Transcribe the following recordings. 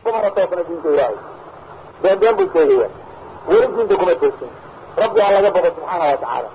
kumana toosna diinta ilaahay been been buu sheegaya weli diinta kuma toosin rabbi ha laga bado subxaana wa tacaala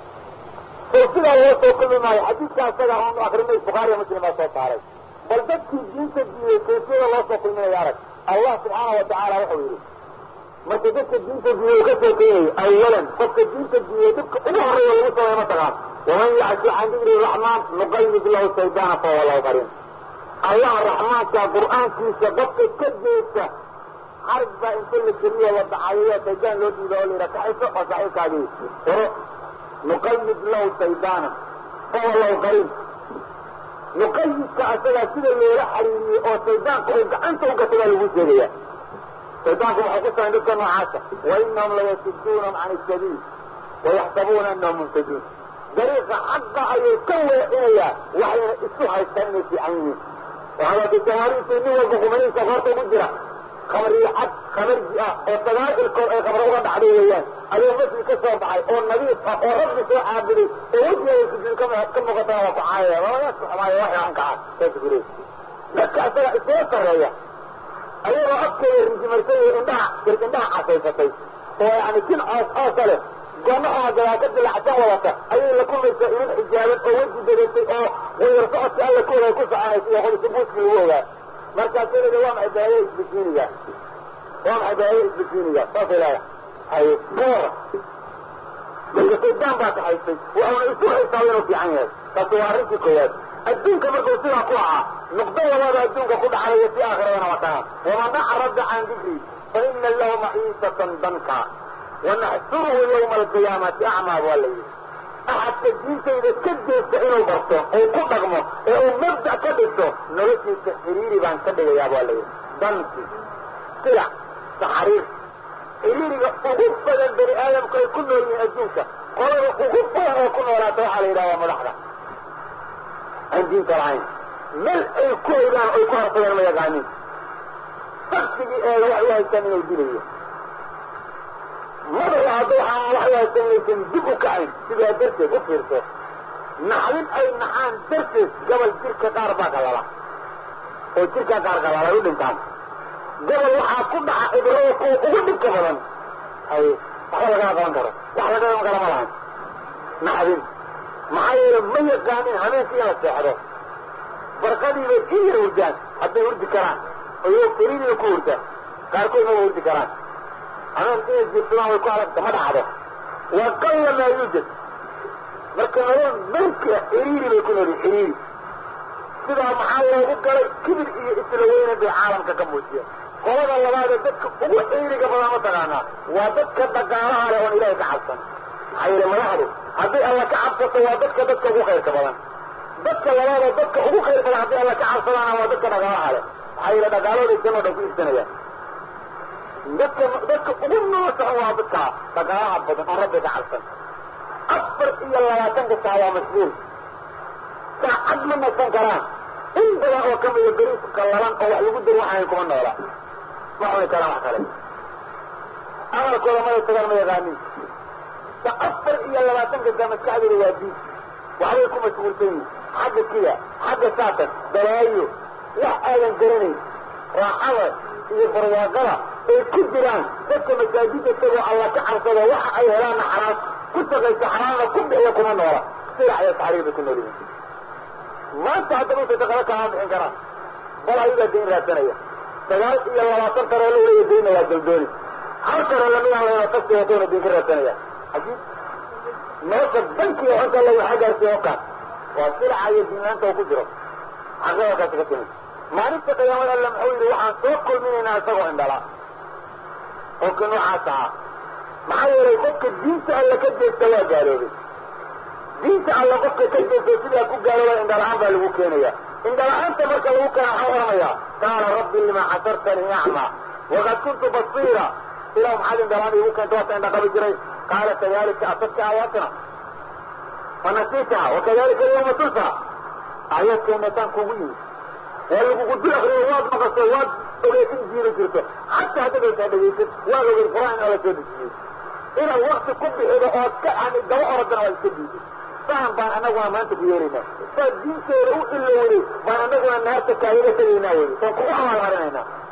oo sidaa loo soo kulmi maayo xadiidka isaga aanu akrinay bukhaariya muslim baa soo saaray bal dadkii diinta diiday kayfiyada loo soo kulminaya arag allah subxaana wa tacaala wuxuu yidhi marka dadka diinta diiday uu ka soo keenayo awalan qofka diinta diiday dadka ugu horreeya lagu sameeyo mataqaan waman yacsi can dikri raxmaan nuqayyid lahu shaydaana fahuwa lahu qarin allah raxmaanka qur'aankiisa qofka ka jeesta xarig baa inta la geliyo la dacayayo shaydaan loo diido oo la yidhaha kaxayso oo saxiibkaagii hore nuqayid lahu shaydaana fahuwa lahu qarin nuqayidka asagaa sida loola xariiriyey oo shaydaanka uu gacanta u gata baa lagu sheegaya shaydaanku waxay ku sameyn dadka noocaasa wainahum layasuduunahum can isabiil wayaxsabuuna anahum muhtaduun dariiqa xaqa ayay ka weecinayaan waxayna isu haystaan inay fiican yihiin waxaad jamaariintu nin walba qumanihiisa qoorta ugu jira khamriyo cad khamarji ah oo sagaal ilkood ay khamro uga dhacday weeyaan ayuu masjid ka soo baxay oo nadiif ah oo rabbi soo caabuday oo wejigeeda sujuud ka ka muuqatana waa ku caayaya waaaska xumaayo wax aan ka cad saas gure dadka asaga isula sarreeya ayagoo afkeeda rijimarsay indhaha indhaha casaysatay oo yani jin coos coosa leh goonaha gadaa ka dilacsan wadata ayay la kulmaysaa iman xijaaban oo weji dadatay oo wayar socodka alla kooda ku soconaysa iyo qodisa buuski lagu ogaa markaasay leeda waa maxay baayo isbikiiniga waa maxay baayo isbikiiniga saasay leeda haye goora marka shaydaan baa kaxaysay waxauna isu haysaa inuu fiican yahay taasi waa arrintii koowaad adduunka markuu sidaa ku ahaa nuqdo labada adduunka ku dhacdaya si aakhirana wataa waman acrada can dikri fa ina lahu maciisatan danka wanaxsuruhu yawma alqiyaamati acmaa waa la yidhi axadka diintayda ka jeesta inuu barto uu ku dhaqmo ee uu mabda ka dhigto noloshiisa xiriiri baan ka dhigayaa waa la yidhi danki silac taxriir xiriiriga ugu badan bani aadamku ay ku nool yihiin adduunka qolada ugu badan oo ku noolaata waxaa la yidhaha waa madaxda aan diinta lahayn mel ay ku ogaan ay ku harsadeen ma yaqaanin saksigii eega waxay u haystaan inuu dilayo madaxa hadda waxaa waxay haystaan inaysan dib u kacayn sidaa darteed u fiirso naxdin ay naxaan darteed gabal jirka qaar baa qalala oo jirka qaar qalala ay u dhintaan gobol waxaa ku dhaca ibrada kuwa ugu dhibka badan hay waxba lagama qaban karo wax laga qaban kara ma lahan naxdin maxaa yeele ma yaqaanin habeenkii in la seexdo barqadiibay in yar hurdaan hadday hurdi karaan oo fariidiba ku hurda qaarkood maba hurdi karaan habeen inay jirsadaan way ku adagta ma dhacdo waa qalla maa yuujad marka nolol melka xiriiri bay ku noolyihin xiriiri sidaa maxaa loogu galay kibir iyo isla weyne bay caalamka ka muujiyeen qolada labaadee dadka ugu xiriiriga badan ma taqaanaa waa dadka dhaqaalaha leh oon ilaahay ka cabsan maxaa yeele madaxdu hadday alla ka cabsato waa dadka dadka ugu khayrka badan dadka labaadoo dadka ugu khayr badan hadday alla ka cabsadaana waa dadka dhaqaalaha leh maxaa yeele dhaqaalooday janoo dhan ku iibsanayaan dadka dadka ugu noosaxan waa dadka dhaqaalaha badan oo rabbi ka cabsan afar iyo labaatanka saa waa mashhuul saacad ma nasan karaan in badan oo kamida beriis qallalan oo wax lagu dari waxayn kuma noola ma cuni karaan wax kale amalkooda mada tagaan ma yaqaanin sa afar iyo labaatanka saa maskaxdooda waa diid waxbay ku mashhuulsan yihin xagga kida xagga saatan balaayo wax aadan garanayn raaxada iyo barwaaqada ay ku jiraan dadka masaajida tagoo alla ka cabsado waxa ay helaanna xaraam ku shaqaysa xaraamna ku bixiya kuma noola silac iyo taxriir bay ku nool yihiin maanta haddaba intay shaqado kaama bixin karaan bal ayagaa dayn raadsanaya sagaal iyo labaatan taroolo weliya dayna waa daldooni hal taroolo midaan layna tasti watona dayn ka raadsanaya ajiib nolosha bankiga xunta la waxaa gaarsiiya okaan waa silaca iyo diinlaanta uu ku jiro xaqadakaasi ka timid maalinta qiyaamada alle muxuu yidhi waxaan soo kulminaynaa isagoo indhala qofka noocaas ahaa maxaa yeelay qofka diinta alle ka jeesta waa gaaloobay diinta alle qofka ka jeesta sidaa ku gaalooba indhala-aan baa lagu keenaya indhala-aanta marka lagu keena waxaa odhanayaa qaala rabbi lima xasartanii acmaa waqad kuntu basiira ilah maxaad indhalaan igu keenta waata indha qabi jiray qaala kadalika asadka aayaatina fanasiitaha wakadalika alyawma tunsa aayaadkeena taan kugu yimid waa lagugu dul akriyo waad maqasho waad ogey in diina jirto xataa haddaad aysaa dhegaysid waad ogey qur-aan in ala soo dejiyey inaad wakti ku bixido ood ka ani daba orodana waad iska diiday saan baan anaguna maanta ku yeelaynaa saad diinteeda u ilowday baan anaguna naarta kaagaga tegaynaa wey saan kugu abaalmarinaynaa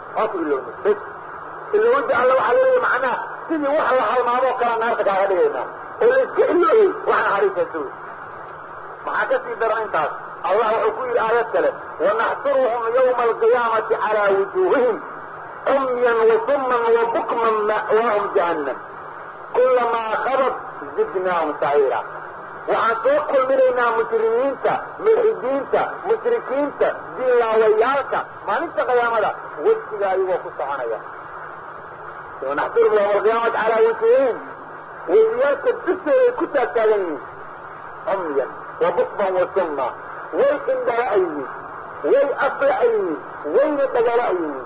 hoos ilowna bes ilowada alla waxaa laleeyahy macnaha sidii wax la halmaadoo kala naarta kaaga dhigaynaa oo la iska ilooyey wax naxariisaasa wey maxaa ka sii daran intaas allah wuxuu ku yidhi aayad kale wanaxsuruhum yawma alqiyaamati calaa wujuuhihim cumyan wasumman wabukman ma'waahum jahannam kulamaa khabat zidnaahum saciira waxaan soo kulminaynaa mujrimiinta mulxidiinta mushrikiinta diinlaawayaalka maalinta qiyaamada wejiga ayagoo ku soconaya wanaxsuruhum yawma alqiyaamati calaa wujuuhihim wejiyaalka dushooday ku taagtaagan yihiin cumyan wabukman wasumma way indhala ay yihiin way afla ay yihiin wayna dhagala ay yihiin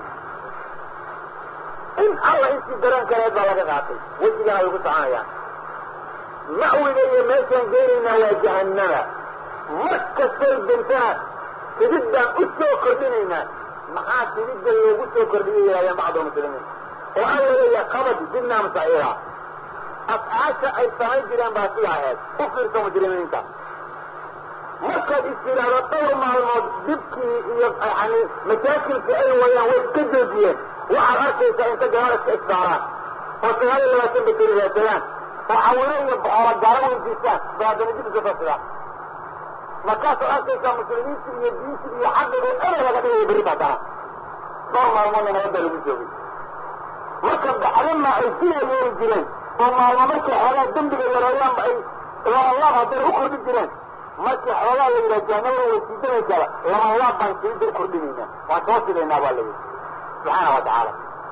in alla intii dareen kaleed baa laga qaatay wejigana way ku soconayaan ma'wiga iyo meeshaan geenaynaa waa jahannama mar kastay dintana sidid baan u soo kordhinaynaa maxaa sididda loogu soo kordhiyay yidhahdeen bacdu muslimiin oo alla leeyahay qabad zidnaa musaciira afcaasha ay samayn jireen baa sidaa ahayd u fiirsa mujrimiinta markaad is yidhaahdo dhowr maalmood dibkii iyo yani masaakilkii ay wayaan way iska joojiyeen waxaad arkaysaa inta gabadha iska isbaaraan oo sagaal iyo labaatan bakeri raadsadaan oo xawilo iyo boxoola gaaro weydiistaan ba haddana dib iska soo sidaan markaasaad arkaysaa muslimiinta iyo diinta iyo xaqiga ere laga dhigayo berri baatana dhowr maalmoodna nabadda lagu joogay marka baxdama ay sidaa yeeli jireen oo maalmo markay xoogaa dembiga yareeyaanba ay labalaab haddana u kordhi jireen markii xoogaa la yidhaha jahanabada way siidanaysaaba labalaab baan siida u kordhinaynaa waan soo sidaynaa baa layidhi subxaana wa tacaala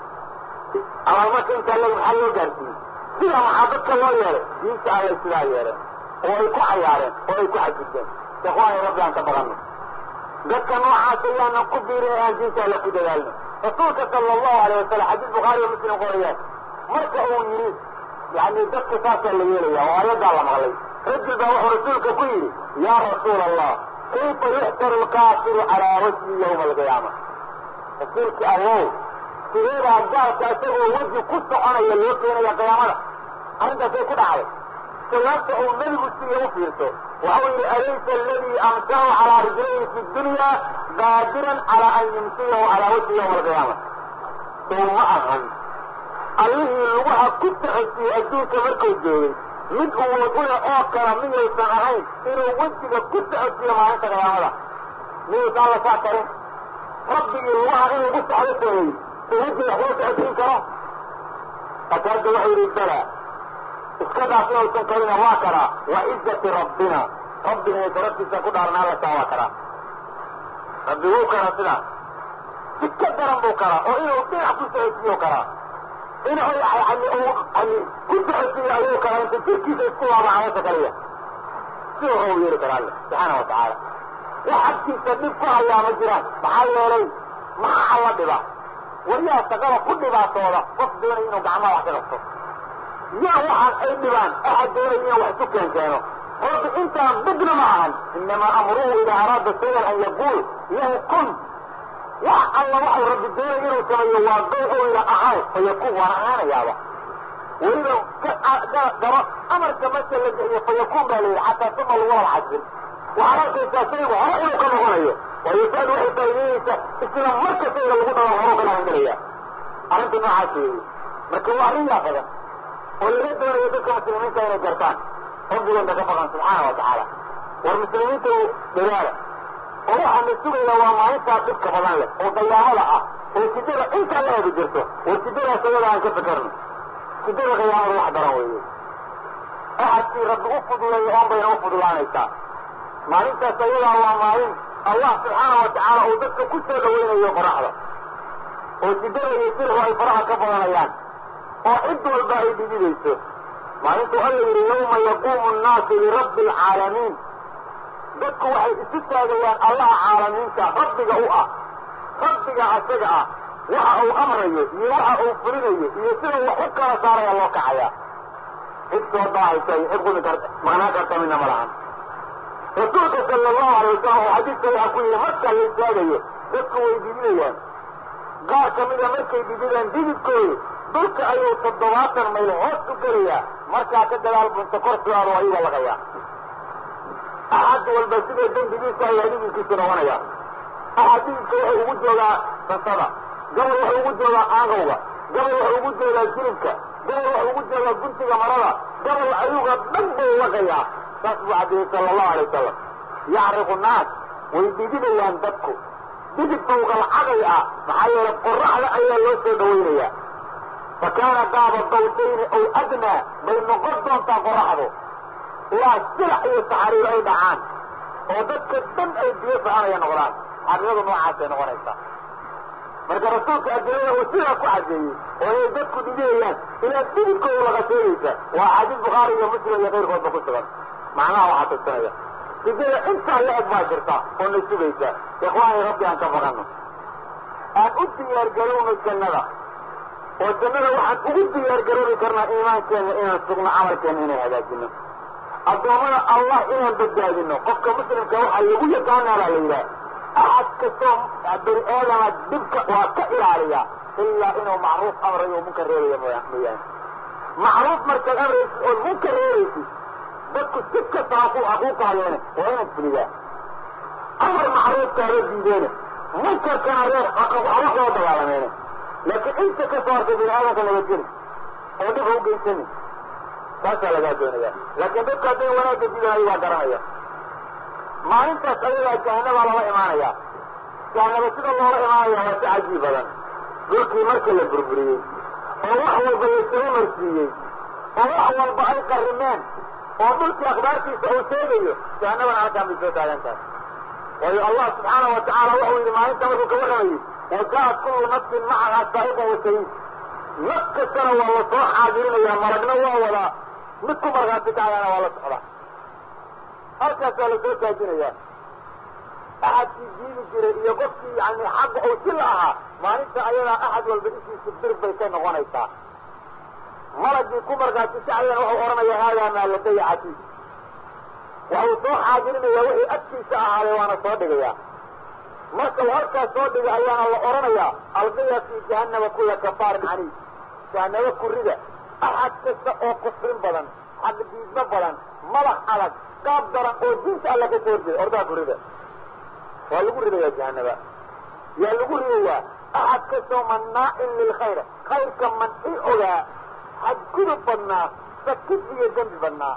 amal marka intaa le maxaa loo gaarsiiyey sidaa maxaa dadka loo yeelay diinta allay sidaa yeeleen oo ay ku cayaareen oo ay ku xajirteen ikhwaani rabbi aan ka badanno dadka noocaas ayaanan ku biirin aan diinta alla ku dadaalno rasuulka sala allahu alayh wasalam xadiis bukhaari iyo muslim qorayaan marka uu yidhi yani dadka saasaa la yeelaya oo ayadaa la maqlay rajul baa wuxuu rasuulka ku yidhi yaa rasuula allah kayfa yuxtaru lkaafiru calaa wajhi yawma alqiyaama rasuulki allow sideedaa gaalka isagoo weji ku soconaya loo keenaya qiyaamada arrintaasay ku dhacday jawaabta uu nebigu siiye u fiirso waxau yidhi alaysa aladii amsahu calaa rijlayhi fi dunya qaadiran calaa an yumsiyahu calaa wajhi yawma alqiyaama sow ma ahan allihii lugaha ku taxosiiyey adduunka markuu joogay mid uwood u leh oo kala miyaysan ahayn inuu wejiga ku taxosiiyo maalinta qiyaamada miyaysan alla saa karin rabbigii lugaha inuu gu saxdo sameeyey soo wejiga waxloo taxosiin karo fakaada wuxuu yidhi bala iska daas inuusan karina waa karaa wa cizati rabbina rabbigay sharaftiisa ku dhaaran alla saa waa karaa rabbi wuu karaa sidaas si ka daran buu karaa oo inuu dhinac ku taxosiiyo karaa inuu yani uu yani ku taxosiiyo ayuu karaa inta jirkiisa isku laaba cawasha kaliya si wuxuu yeeli karaa alle subxaana wa tacaala wax agtiisa dhib ku hayaa ma jiraan maxaa yeelay maxaa alla dhiba waryaa shaqada ku dhibaatooda qof doonaya inuu gacmaha wax ka qabto yaa waxaan ay dhibaan axad doonaya inuu wax isu keen keeno rabbi intaan bidna ma ahan inamaa amruhu idaa araada shayan an yaquul lahu kun wax alla waxau rabbi doonaya inuu sameeyo waa gow ou yidha ahaw fayakuun waan ahaanayaaba weliba garo amarka marka la bixiyo fayakuun baa la yidhi xataa suma lagulaba xasin waxaad arkaysaa shaygu hore inuu ka noqonayo waayo saad waxay faa'ideynaysaa isla marka shayga lagu dhawo horuu ka dhalangelaya arrinta noocaas weeye marka waa arrin yaa badan oo laga doonayo dadka muslimiinta inay gartaan rabbigoodna ka baqan subxaana wa tacaala war muslimiinta dadaala oo waxaana sugayna waa maalintaa dhibka badan leh oo dayaamada ah oo sidada intaa la eegi jirto war sidadaas ayada aan ka fakarno sidada qiyaamada wax daran weeye axadkii rabbi u fuduleeya oon bayna u fudulaanaysaa maalintaas ayadaa waa maalin allah subxaana wa tacaala uu dadka ku soo dhawaynayo qoraxda oo sidada iyo sirxu ay faraha ka badanayaan oo cid walba ay dhididayso maalintuu alla yidhi yawma yaquumu nnaasu lirabbi alcaalamiin dadku waxay isu taagayaan allaha caalamiinta rabbiga u ah rabbiga asaga ah waxa uu amrayo iyo waxa uu fulinayo iyo sida wax u kala saaraya loo kacaya cid soo daahaysa iyo cid qumi karta maqnaan karta midna ma lahan rasuulka sala allahu alay wasalam oo xadiis saxiixa ku yidhi marka la istaagayo dadku way didinayaan qaar ka mida markay dididaan dididkoodu dhulka ayuu toddobaatan mayl hoos u gelayaa markaa ka dagaal bunta kor su-aal oo ayaga laqayaa axad walba sida dembigiisa ayaa dhididkiisu noqonaya axad dhididka wuxuu ugu joogaa sansada gabal wuxuu ugu joogaa aagowga gabal wuxuu ugu joogaa jilibka gabal wuxuu ugu joogaa guntiga marada gabal ayuga dhan buu waqayaa saas buu caddeeyey sala allahu alay wasalam yacriqu naas way dhididayaan dadku dhidid bawqalcaday ah maxaa yeelay qoraxda ayaa loo soo dhawaynayaa fa kaana qaaba dawtayni ow adnaa bay noqon doontaa qoraxdu ilaa silax iyo saxariir ay dhacaan oo dadka dhan ay biyo soconaya noqdaan xaqiiqadu noocaasay noqonaysaa marka rasuulka adilada uu sidaa ku cadeeyey oo inay dadku dhidiyayaan ilaa dhididkooda laga sheegaysa waa xadiis bukhaari iyo muslim iyo kayrkoodba ku sugan macnaha waxaa tirsanaya hidada intaa la eg baa jirta oo na sugaysa ikhwaani rabbi aan ka baqano aan u diyaargarowno jannada oo jannada waxaan ugu diyaargaroobi karnaa iimaankeena inaan sugno camalkeena inaan hagaajino addoommada allah inaan badbaadino qofka muslimka waxaa lagu yaqaanaa baa la yidhaha axad kastoo bani aadama dhibka waa ka ilaaliya ilaa inuu macruuf amrayo oo munkar reebaya mooyaane macruuf markaad amraysid ood munkar reebaysid dadku si kasta haku hakuu kaayeene waa inaad fulidaa amar macruufkaaba diideene munkarkana reer haba loo dabaalameene laakiin inta ka soo hartay bini aadamka nabadgeli oo dhib ha u geysani taasaa lagaa doonaya laakiin dadku hadday wanaagga diidayo waa garanaya maalintaas ayagaa jahanabaa lala imaanaya jahanaba sida loola imaanaya waa si cajiib badan dhulkii marka la burburiyey oo wax walba laysaga marsiiyey oo wax walba ay qarimeen oo dhulkii akhbaartiisa uu sheegayo jahanabana halkaan bay soo taagan tahay waayo allah subxaana wa tacaala wuxuu yidhi maalinta markuu ka warramayey wajaat kullu nafsin macahaa saa'iqun wa shahiid naf kastana waa la soo xaadirinayaa malagna waa wadaa mid ku markhaati kacayana waa la socdaa halkaasaa la soo taajinayaa axadkii diidi jiray iyo qofkii yani xagga uu si la ahaa maalinta ayadaa axad walba ishiisa bir bay ka noqonaysaa malagii ku markhaati kacayana wuxuu odhanaya haadaa maa ladaya catiid waxuu soo xaadirinayaa wixii agtiisa ahaaday waana soo dhigayaa marka uu halkaas soo dhiga ayaana la odhanayaa alqiya fii jahannama kulla kafaarin caniid jahanabo kurida axad kasta oo kufrin badan xaqdiidmo badan madax adag qaab daran oo diinta alla ka soo horjeeda ordaha kurida waa lagu ridayaa jahanaba yaa lagu ridayaa axad kastoo mannaacin lilkhayr khayrka manci ogaa xadgudub badnaa sakid iyo dembi badnaa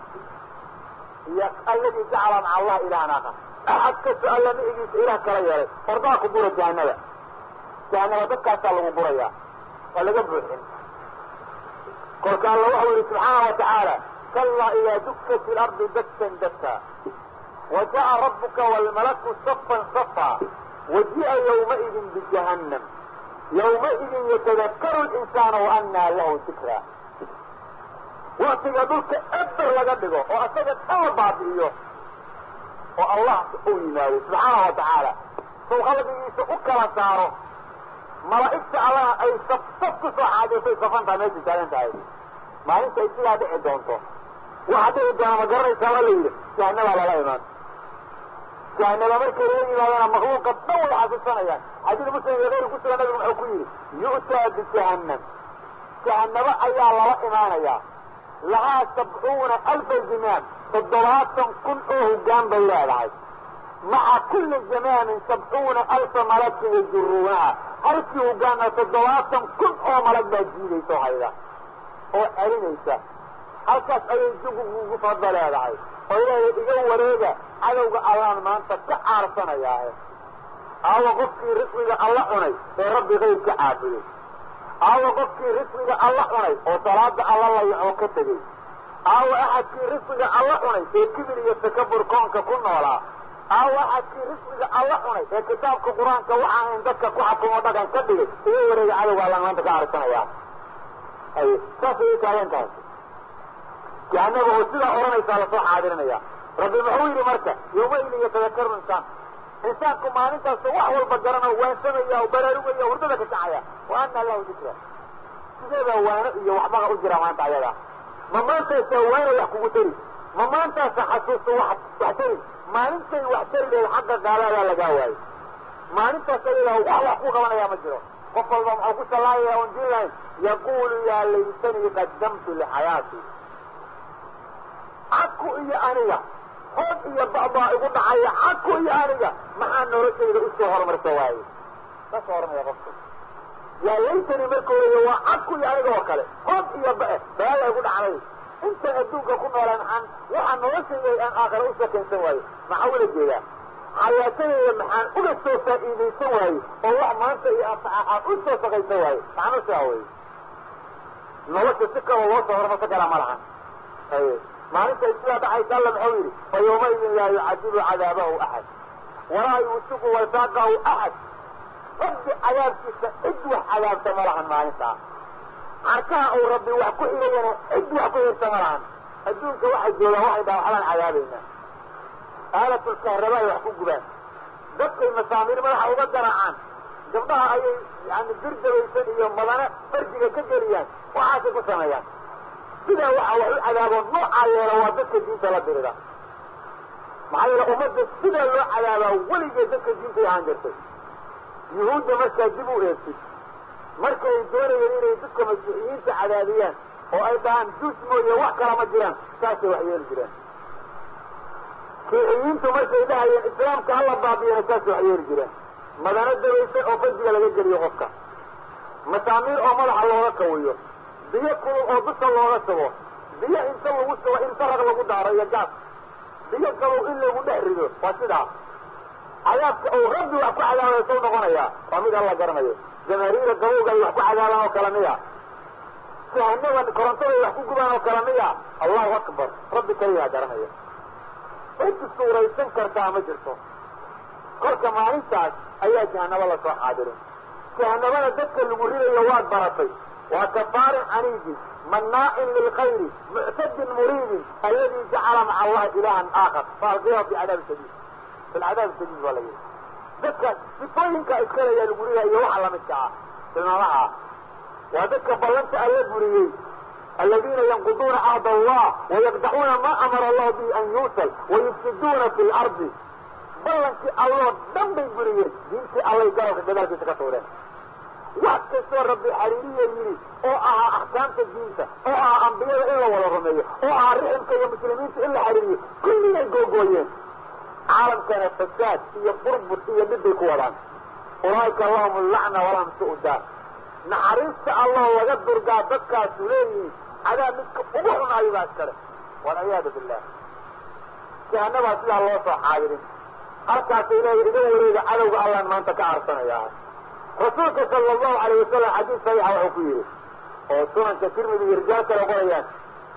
iyo alladii jacala maca allah ilahan aakhar axad kastoo alla micigiisa ilaah kala yeelay ordaha ku gura jahanaba jahanaba dadkaasaa lagu gurayaa waa laga buuxin kolka alla waxau yihi subxaana wa tacaala kalaa idaa dukkat ilardu dakkan dakka wa ja'a rabbuka waalmalaku safan safa waji'a yawmaidin bijahannam yawmaidin yatadakkaru linsaana wa annaa lahu dikra waktiga dhulka eber laga dhigo oo asaga kala baabi'iyo oo allah uu yimaado subxaana wa tacaala sow qalbigiisa u kala saaro malaa'igta allaha ay saf saf ku soo xaadirtay safantaa meesha taagan tahay maalinta ay sidaa dhici doonto waxa dhici doona ma garanaysaa waa la yidhi jahanabaa lala imaan jahanaba markay lala yimaadana makluuqa dhan way xasuusanayaan xadiid muslim iyo kayr ku sugan nabigu muxuu ku yidhi yu'taa bijahannam jahanabo ayaa lala imaanayaa lahaa sabcuuna alfa zimaam toddobaatan kun oo hoggaan bay leedahay maca kulli zamaamin sabcuuna alfa malagin yajuruunaha halkii hoggaanna toddobaatan kun oo malag baa jiidaysa hayda oo celinaysa halkaas ayay jugugugu fadda leedahay oo ilaahay iga wareega cadowga allaan maanta ka caarsanayaahe aawa qofkii risqiga alla cunay ee rabbi qayb ka caabiyey aawa qofkii risqiga alla cunay oo salaada alla layacoo ka tegey aawa axadkii risqiga alla cunay ee kibir iyo takabur koonka ku noolaa aawa axadkii risqiga alla cunay ee kitaabka qur-aanka waxaa in dadka ku xakumo dhaqan ka dhigay iga wareega cadowga allaan maanta ka caarsanaya ay saasay u taagan tahay jahanaba oo sidaa odhanaysaa lasoo xaadirinaya rabbi muxuu yidhi marka yawmaidin yatadakaru insaan insaanku maalintaas wax walba garana waansamaya oo baraarugaya hurdada ka kacaya wa ana lahu dikra sideedaa waano iyo waxbaha u jira maanta ayada ma maantaysa waana wax kugu tari ma maantaasa xasuusta wax wax tari maalintay wax tari lahayd xagga gaaladaa lagaa waayo maalintaas ayadaa wax wax ku qabanaya ma jiro qof walba muxuu ku sallaayaya oon jiri lahayn yaqulu yaa laytanii qaddamtu lixayaati caku iyo aniga hood iyo ba'baa igu dhacaya caku iyo aniga maxaa noloshayda usoo horumarsa waaye saasoo odhanaya qofku yaa laytani marka leeya waa cadku iyo aniga oo kale hood iyo ba-e balaalay ku dhacday inta adduunka ku noolaan maxaan waxaa noloshayda aan aakhira u shakaysan waayo maxaa ula jeedaa xayaatadayda maxaan uga soo faa'iidaysan waaye oo wax maanta iyo anfaca aan u soo shaqaysan waaye macno sidaa wey nolosha si kaloo loo soo hormarsan karaa ma lahan haye maalinta sidaa dhacaysa alla muxuu yidhi fa yawmaidin laa yucadibu cadaabahu axad walaa yuusiku wasaaqahu axad rabbi cadaabkiisa cid wax cadaabta ma lahan maalintaa carkaha uu rabbi wax ku xirayana cid wax ku xirta ma lahan adduunka waxay joogaan waxay dhahan waxbaan cadaabaynaa aalatulkahrabaa wax ku gubaan dadkay masaamiir madaxa uga garaacaan gabdhaha ayay yani birdabaysan iyo madane farjiga ka geliyaan waxaasay ku sameeyaan sidaa waxaa wax u cadaabo noocaa yeela waa dadka diinta la dirida maxaa yeele ummadda sidaa loo cadaabaa weligeed dadka diintay ahaan jirtay yuhuudda markaa dib u eegtid markay doonayeen inay dadka masiixiyiinta cadaabiyaan oo ay dhahaan duus mooye wax kala ma jiraan saasay wax yeeli jireen kiixiyiintu markay dhahayeen islaamka hala baabiyana saasay wax yeeli jireen madano dabaysan oo farjiga laga geliyo qofka masaamiir oo madaxa looga kawiyo biyo kulul oo dusha looga sugo biyo inta lagu sugo in sarag lagu daaro iyo gaas biyo gabow in lagu dhex rido waa sidaa cadaabka uu rabbi wax ku cadaabaya soo noqonayaa waa mid alla garanayo jamaahiira gabowga ay wax ku cadaabaan oo kale miya jahanaba korontaday wax ku gubaan oo kale miya allahu akbar rabbi kaliyaa garanaya cid suuraysan kartaa ma jirto kolka maalintaas ayaa jahanabo lasoo xaadirin jahanabada dadka lagu ridayo waad baratay waa kafaarin caniidin manaa'in lilkhayri muctadin muriidin alladii jacala maca allahi ilahan aakhar faalqiyahu fi cadaabi shadiid fi lcadaabi shadiid baa la yihi dadka sifooyinka iskaleyaa lagu ridayo iyo waxa lamidka ah tilmaamaha ah waa dadka ballanta alla buriyey aladiina yanquduuna cahd allah wayaqdacuuna ma amara allahu bihi an yuusal wayufsiduuna fi lardi ballankii alloo dhan bay buriyeen diintii allay garalka gadaalkiisa ka tuureen wax kastoo rabbi xariiriya yidhi oo ahaa axkaamta diinta oo ahaa ambiyada in la wada rumeeyo oo ahaa riximka iyo muslimiinta in la xariiriyo kulligay googooyeen caalamkana fasaad iyo burbur iyo dhib bay ku wadaan ulaa'ika lahum allacna walahum su'daa naxariista allah laga durgaa dadkaasu leeyihiin cadaab midka ugu xunaayo baa iskale walciyaadu billah jahanabaa sidaa loo soo xaadirin halkaasay leeya iga wareega cadowga allaan maanta ka arsanayaa rasuulka sala allahu alayh wasalam xadiis saxiixa wuxuu ku yidhi oo sunanka tirmidi iyo rijaal kale qorayaan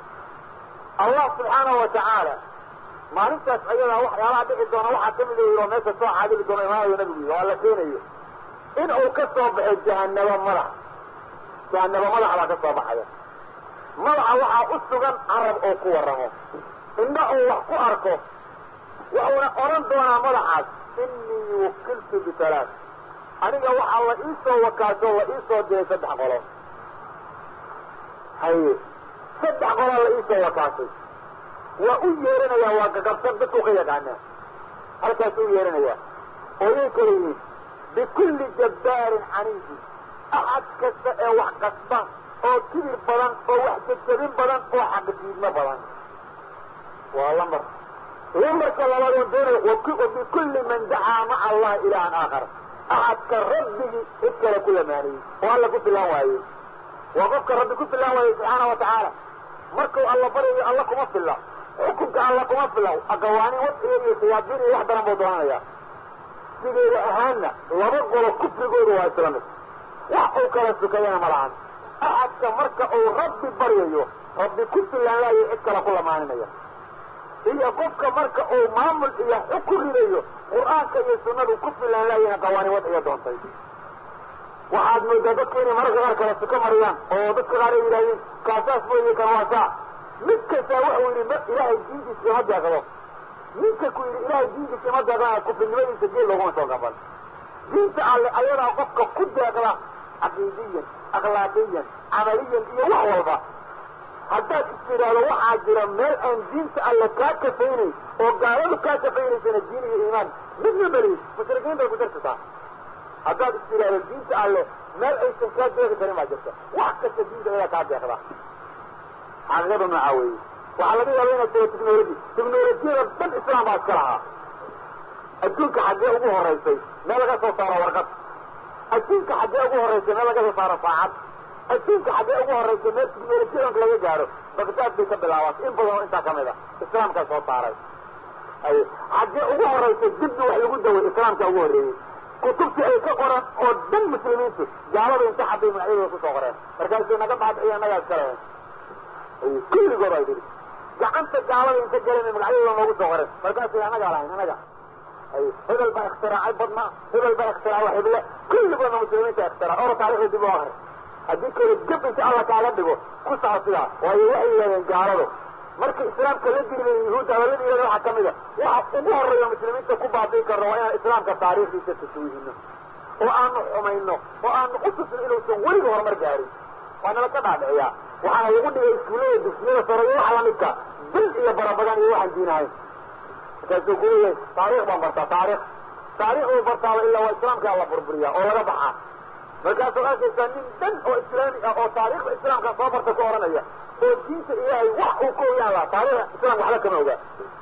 allah subxaanahu wa tacaala maalintaas ayadaa waxyaalaha dhici doona waxaa kamid oo meesha soo xaadiri doona imaanayo nabigu yii waa la keenayo in uu ka soo baxo jahanabo madax jahanabo madax baa ka soo baxaya madaxa waxaa u sugan carab oo ku waramo indha uu wax ku arko wuxuuna odhan doonaa madaxaas inii wukiltu bitalaat aniga waxaa la iisoo wakaasho la iisoo diray saddex qolo haye saddex qolaa la iisoo wakaashay waa u yeeranayaa waa gagabsan dadku ka yaqaanaa halkaasuu u yeeranayaa ooyay kala yihiin bikulli jabbaarin caniidin axad kasta ee wax qasba oo kibir badan oo wax jajabin badan oo xaqdiidmo badan waa lambar lambarka labaad oo doonaya wabikulli man dacaa maca allahi ilaahan aakhar axadka rabbigii cid kale ku lamaaniyey oo alla ku filaan waayey waa qofka rabbi ku filaan waayey subxaana wa tacaala markuu alla baryayo alla kuma filla xukunka alla kuma filla aqawaanin wadciga iyo shayaadiin iyo wax daran buu doonanayaa sideeda ahaanna laba qolo kufrigooda waa isla mid wax uu kala sukayana ma lahan axadka marka uu rabbi baryayo rabbi ku filaan laayo cid kale ku lamaaninaya iyo qofka marka uu maamul iyo xukun ridayo qur-aanka iyo sunnadu ku filaan laayina qawaani wadciga doontay waxaad moodaa dadku inay mararka qaar kala suko mariyaan oo dadka qaar ay yidhahdeen kaasaas mooye kan waa saa mid kastaa wuxuu yidhi ilaahay diintiisa ima deeqdo ninka ku yidhi ilaahay diintiisa ima deeqdana kufrinimadiisa geel looguma soo gaban diinta alle ayadaa qofka ku deeqda caqiidiyan akhlaaqiyan camaliyan iyo wax walba haddaad is tidhaahdo waxaa jira meel aan diinta alle kaa kafaynayn oo gaaladu kaa kafaynaysana diin iyo iimaan midna beliis mushrikiin bay ku jirtataa haddaad is tidhaahdo diinta alle meel aysan kaa deeqi karin baa jirta wax kasta diinta ayadaa kaa deeqda xaqiiqada noocaa weeye waxaa laga yaaba inaad tago technology technolojiyada dhan islaam baa iska lahaa adduunka xaggee ugu horaysay meel laga soo saaro warqad adduunka xaggee ugu horraysa meel laga soo saaro saacad adduunka xaggee ugu horraysa meel tiknolojiyanka laga gaadho bagdaad bay ka bilaabatay in badan oo intaa kamid a islaamkaa soo saaray ay xaggee ugu horraysa dibna wax lagu daway islaamka ugu horreeyey kutubtii ay ka qoran oo dhan muslimiintu gaalada inta xaday magacyadooda kusoo qoreen markaasay naga baadiciya nagaa iska lehen kulligood ay dhihi gacanta gaalada inta galeen magacyadooda noogu soo qoreen markaasay anagaa lahayn anaga ay hebel baa ikhtiraacay badnaa hebel baa ikhtiraacay hible kulligoodna muslimiinta ikhtirac ora taarikhda dib u akri haddii kale gab inta alla kaaga dhigo ku saco sidaa waayo waxay yidhahdeen gaaladu marka islaamka la diribay yuhuudda hadalada yidhahda waxaa kamid a waxa ugu horreeya muslimiinta ku baabi'i karno waa inaan islaamka taariikhdiisa taswiihino oo aanu xumayno oo aanu u tusno inuusan weliga horumar gaarin waa nala ka dhaadhiciyaa waxaana lagu dhigay iskuullada dugsiyada sare iyo waxa lamidka dil iyo barabadan iyo waxaan diinahayn markaasuu ku leeyahay taarikh baan bartaa taarikh taarikh uu bartaaba ilaa waa islaamkaa la burburiyaa oo laga baxaa markaasuu arkaysaa nin dhan oo islaami ah oo taarikhda islaamka soo barta ku oranaya oo diinta ilaahay wax uu ka ogaan lahaa taarikhda islaamka waxba kama ogaa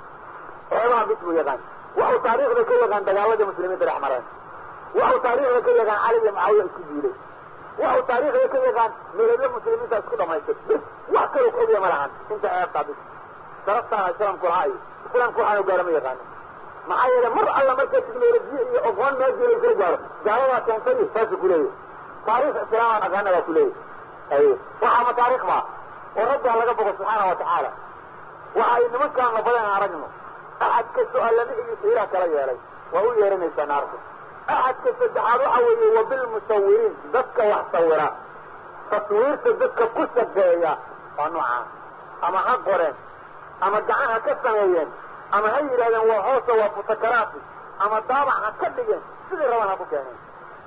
xeebaha bis buu yaqaan waxuu taarikhda ka yaqaan dagaaladii muslimiinta dhex mareen waxuu taarikhda ka yaqaan cali iyo mucaawiya isku diilay waxuu taarikhda ka yaqaan meelabyo muslimiinta isku dhamaystay bis wax kaloo ka ogya ma lahan inta ceebtaa bis sharaftaana islaamku lahaa iyo islaamku waxaanu gaara ma yaqaano maxaa yeele mar alla marka tiknolojiya iyo oqoon meelgii la kala gaaro gaaladaa keentay saasuu kuleeyahy taarikh islaamaan aqaana baa kuleeyahy ay waxaa ma taarikh baa oo rabbi ha laga bogo subxaana wa tacaala waxa ay nimankaana badan aragno axad kastoo allamihigiisa ilaah kala yeelay waa u yeeranaysaa naarku axadka saddexaad waxa weeye wabilmusawiriin dadka wax sawira taswiirta dadka ku shaqeeya waa noocaa ama ha qoreen ama gacan ha ka sameeyeen ama ha yidhahdeen waa hoosa waa futakaraati ama daabac ha ka dhigeen sidii rabaan ha ku keeneen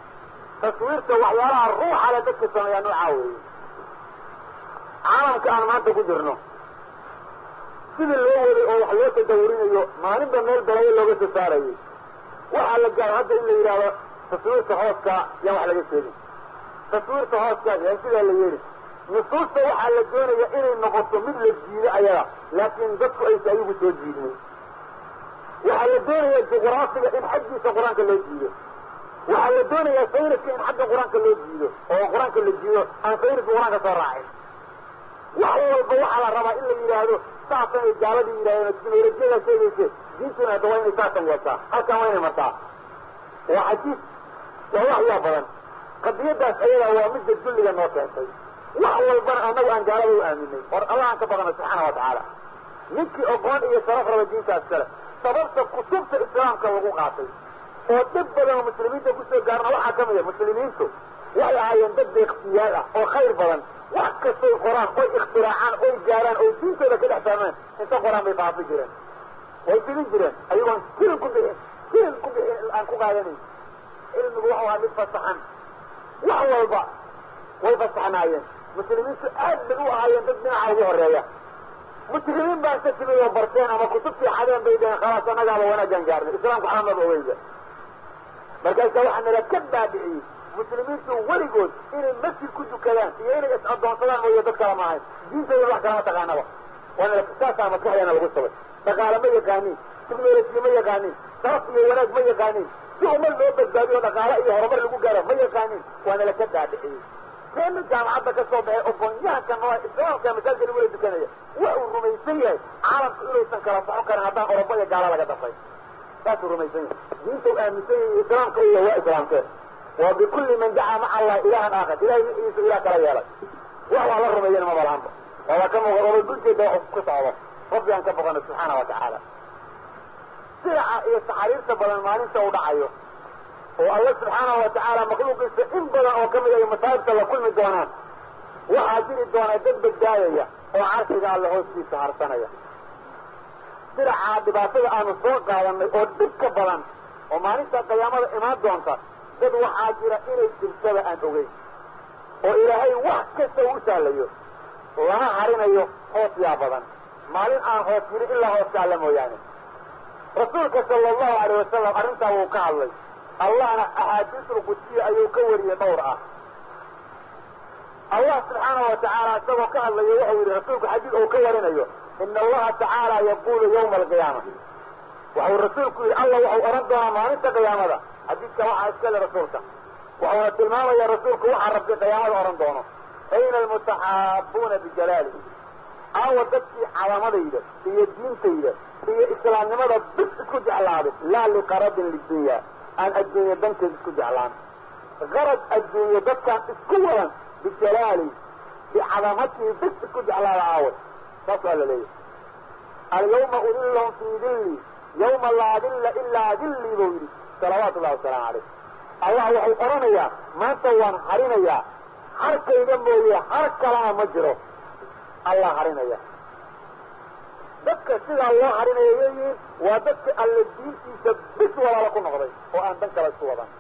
taswiirta waxyaalaha ruuxa le dadka sameeyaa noocaa weeye caalamka aan maanta ku jirno sidii loo waday oo wax loo tadawurinayo maalinba meel balayo looga soo saarayay waxaa la gaaro hadda in la yidhaahdo taswiirta hooska yaan wax laga sheegin taswiirta hooska yaan sidaa la yeeli nusuusta waxaa la doonaya inay noqoto mid la jiido ayaga laakiin dadku aysa ayagu soo jiidin waxaa la doonaya juqraafiga in xaggiisa qur-aanka loo jiido waxaa la doonayaa sayniska in xagga qur-aanka loo jiido oo qur-aanka la jiido aan sayniska qur-aanka soo raacin wax walba waxaa la rabaa in la yidhaahdo saasan ay gaaladii yidhahdeen teknolojiyada sheegayse diintuna hadda waa inay saasan yeeshaa halkan waa inay martaa waa xajiis waa waxyaa badan qadiyadaas ayadaa waa midda dulliga noo keentay wax walbana annagu aan gaalada u aaminay or allah aan ka badana subxaana wa tacaala ninkii oqoon iyo sharaf raba diintaas kale sababta kutubta islaamka lagu qaatay oo dhib badan oo muslimiinta kusoo gaarna waxaa ka mida muslimiintu waxay ahaayeen dad deeqsiyaal ah oo khayr badan wax kastay qoraan oy ikhtiraacaan oy gaaraan oy diintooda ka dhex fahmeen inta qoraan bay faafi jireen way fidin jireen ayagoon silin ku bixin silin ku bixin aan ku qaadanayn cilmigu waxau ahaa mid fasaxan wax walba way fasaxnaayeen muslimiintu aad bay u ahaayeen dad dhinaca ugu horeeya muslimiin baan ka timid oo barteen ama kutubtii xadeen bay dhaheen khalaas annagaaba wanaagaan gaarnay islaamku xaamaba ogeyga markaasa waxaa nala ka baabiciyey muslimiintu weligood inay masjid ku dukadaan iyo inay is addoonsadaan mooye dad kala maahayn diintooda wax kalama taqaanaba waana saasaa maskaxdeena lagu sabay dhaqaale ma yaqaanin tiknolojiya ma yaqaanin sharaf iyo wanaag ma yaqaanin si umad loo badbaadiyo dhaqaale iyo horumar lagu gaaro ma yaqaanin waana la ka baabiciyey keena jaamacadda ka soo baxay oqoonyahanka noo islaamka masaajka lagu wala dukanaya wuxuu rumaysan yahay caalamku inuusan kala soxon karin haddaan orobo iyo gaala laga dafay saasuu rumaysan yahay diinta u aaminsan yahay islaamka iyo waa islaamkeen wa bikulli man dacaa maca allahi ilahan aakhar ilahay miciisa ilah kala yeelay wax waa la rumeeyana maba lahanba waaba ka muuqa oba dulkeeda wax ku socdo rabbi aan ka boqano subxaana wa tacaala silaca iyo saxariirta badan maalinta u dhacayo oo alla subxaana wa tacaala makhluuqiisa in badan oo kamid ay masaa'ibta la kulmi doonaan waxaa jiri doona dad badbaadaya oo carshiga alle hoostiisa harsanaya silacaa dhibaatada aanu soo qaadanay oo dhib ka badan oo maalinta qiyaamada imaan doonta dad waxaa jira inay jirtada aan ogeyn oo ilaahay wax kasta u sahlayo lana harinayo hoos yaa badan maalin aan hoos jirin ilaa hooska alla mooyaane rasuulka sala allahu alayh wasalam arrintaa wuu ka hadlay allahna axaadiisul qudsiya ayuu ka wariyey dhowr ah allah subxaana wa tacaala isagoo ka hadlayo waxau yidhi rasuulku xadiid uu ka warinayo ina allaha tacaala yaqulu yawma alqiyaama waxau rasuulku yidhi allah waxau odhan doonaa maalinta qiyaamada xadiidka waxaa iska le rasuulka waxuuna tilmaamaya rasuulku waxaa rabbi qiyaamada odhan doono ayna almutaxaabuuna bijalaali aawa dadkii calamadayda iyo diintayda iyo islaamnimada bis isku jeclaaday laa liqaradin lidunya aan adduunye danteed isku jeclaan qarad adduunye dadkaan isku wadan bijalaali bicadamatii bis isku jeclaada aawa saas waa la leeyahy alyawma udillahum fii dilli yawma laa dilla ilaa dillii buu yidhi salawaatu ullahi wasalaamu calayh allah waxay odhanayaa maanta waan harinayaa harkayga mooye har kalana ma jiro allah harinaya dadka sidaa loo harinaya yeyihiin waa dadka alle diintiisa bis walaala ku noqday oo aan dan kale isku wadan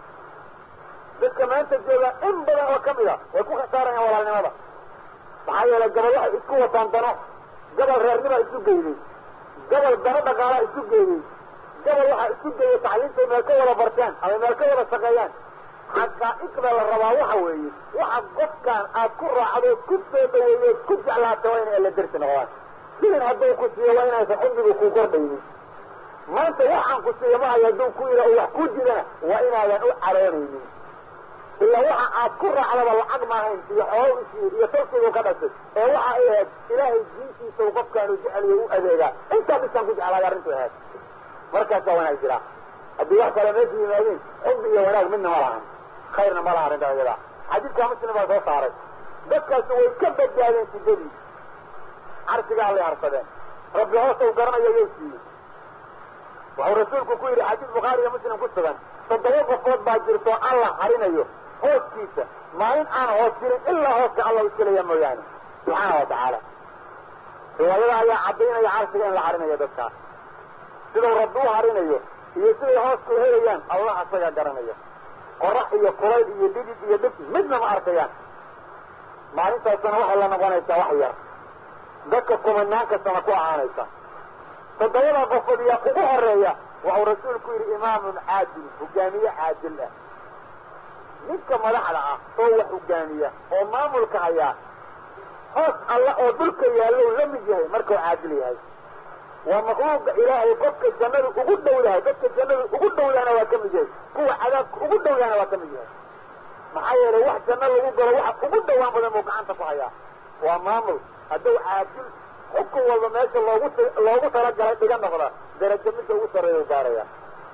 dadka maanta jooga in badan oo kamid a way ku khasaarayaan walaalnimada maxaa yeelay gabal waxay isku wataan dano gabal reernima isu geeyey gabal dano dhaqaalaa isu geeyey gabal waxaa isu geeyey tacliintay meel ka wada barteen ama meel ka wada shaqeeyaan xaqaa'igda la rabaa waxa weeye waxa qofkaan aad ku raacdo ku soo dhaweeyo ku jeclaata waa inay alla dersi noqdaan silin hadduu ku siiyo waa inaysan xubbigu ku kordhaynin maanta waxaan ku siiyo mahayo hadduu ku yidha oo wax ku jirana waa inaadan u caroonaynin ilaa waxa aad ku raacdaba lacag maahayn iyo xoolo isiiyo iyo talkigu ka dhashay ee waxa ay ahayd ilaahay diintiisa u qofkaanu jeceliyo u adeegaa intaa bisaan ku jeclaaday arrintu ahayd markaasaa wanaag jiraa haddii wax kale meesha yimaadeen xubbi iyo wanaag midna ma lahan khayrna ma laha arrintaa iyada xadiidkaa muslim baa soo saaray dadkaasi way ka badbaadeen sidadii carsigaa allay harsadeen rabbi hoosa u garanayo yay siiyey wuxuu rasuulku ku yidhi xadiis bukhaari iyo muslim ku sugan toddoba qofood baa jirto alla harinayo hooskiisa maalin aan hoos jirin ilaa hooska alla iska leeya mooyaane subxaana wa tacaala riwaayada ayaa caddaynaya carsiga in la harinayo dadkaas siduu rabbi u harinayo iyo siday hoosku helayaan allah asaga garanaya qorax iyo kulayl iyo dhidid iyo dhib midna ma arkayaan maalintaasna waxay la noqonaysaa wax yar dadka kumanaanka sana ku ahaanaysa toddobada qofood yaa ugu horeeya waxuu rasuulku yidhi imaamun caadil hogaamiye caadil ah ninka madaxda ah oo wax hogaamiya oo maamulka hayaa hoos alla oo dhulka yaallow la mid yahay markuu caadil yahay waa makluuqa ilaahay qofka jannada ugu dhow yahay dadka jannada ugu dhowyaana waa ka mid yahay kuwa cadaabka ugu dhowyaana waa ka mid yahay maxaa yeelay wax janno lagu galo waxa ugu dhowaan badan buu gacanta ku hayaa waa maamul hadduu caadil xukun walba meesha loogu loogu talagalay dhiga noqda darajo midka ugu sarreeya u gaaraya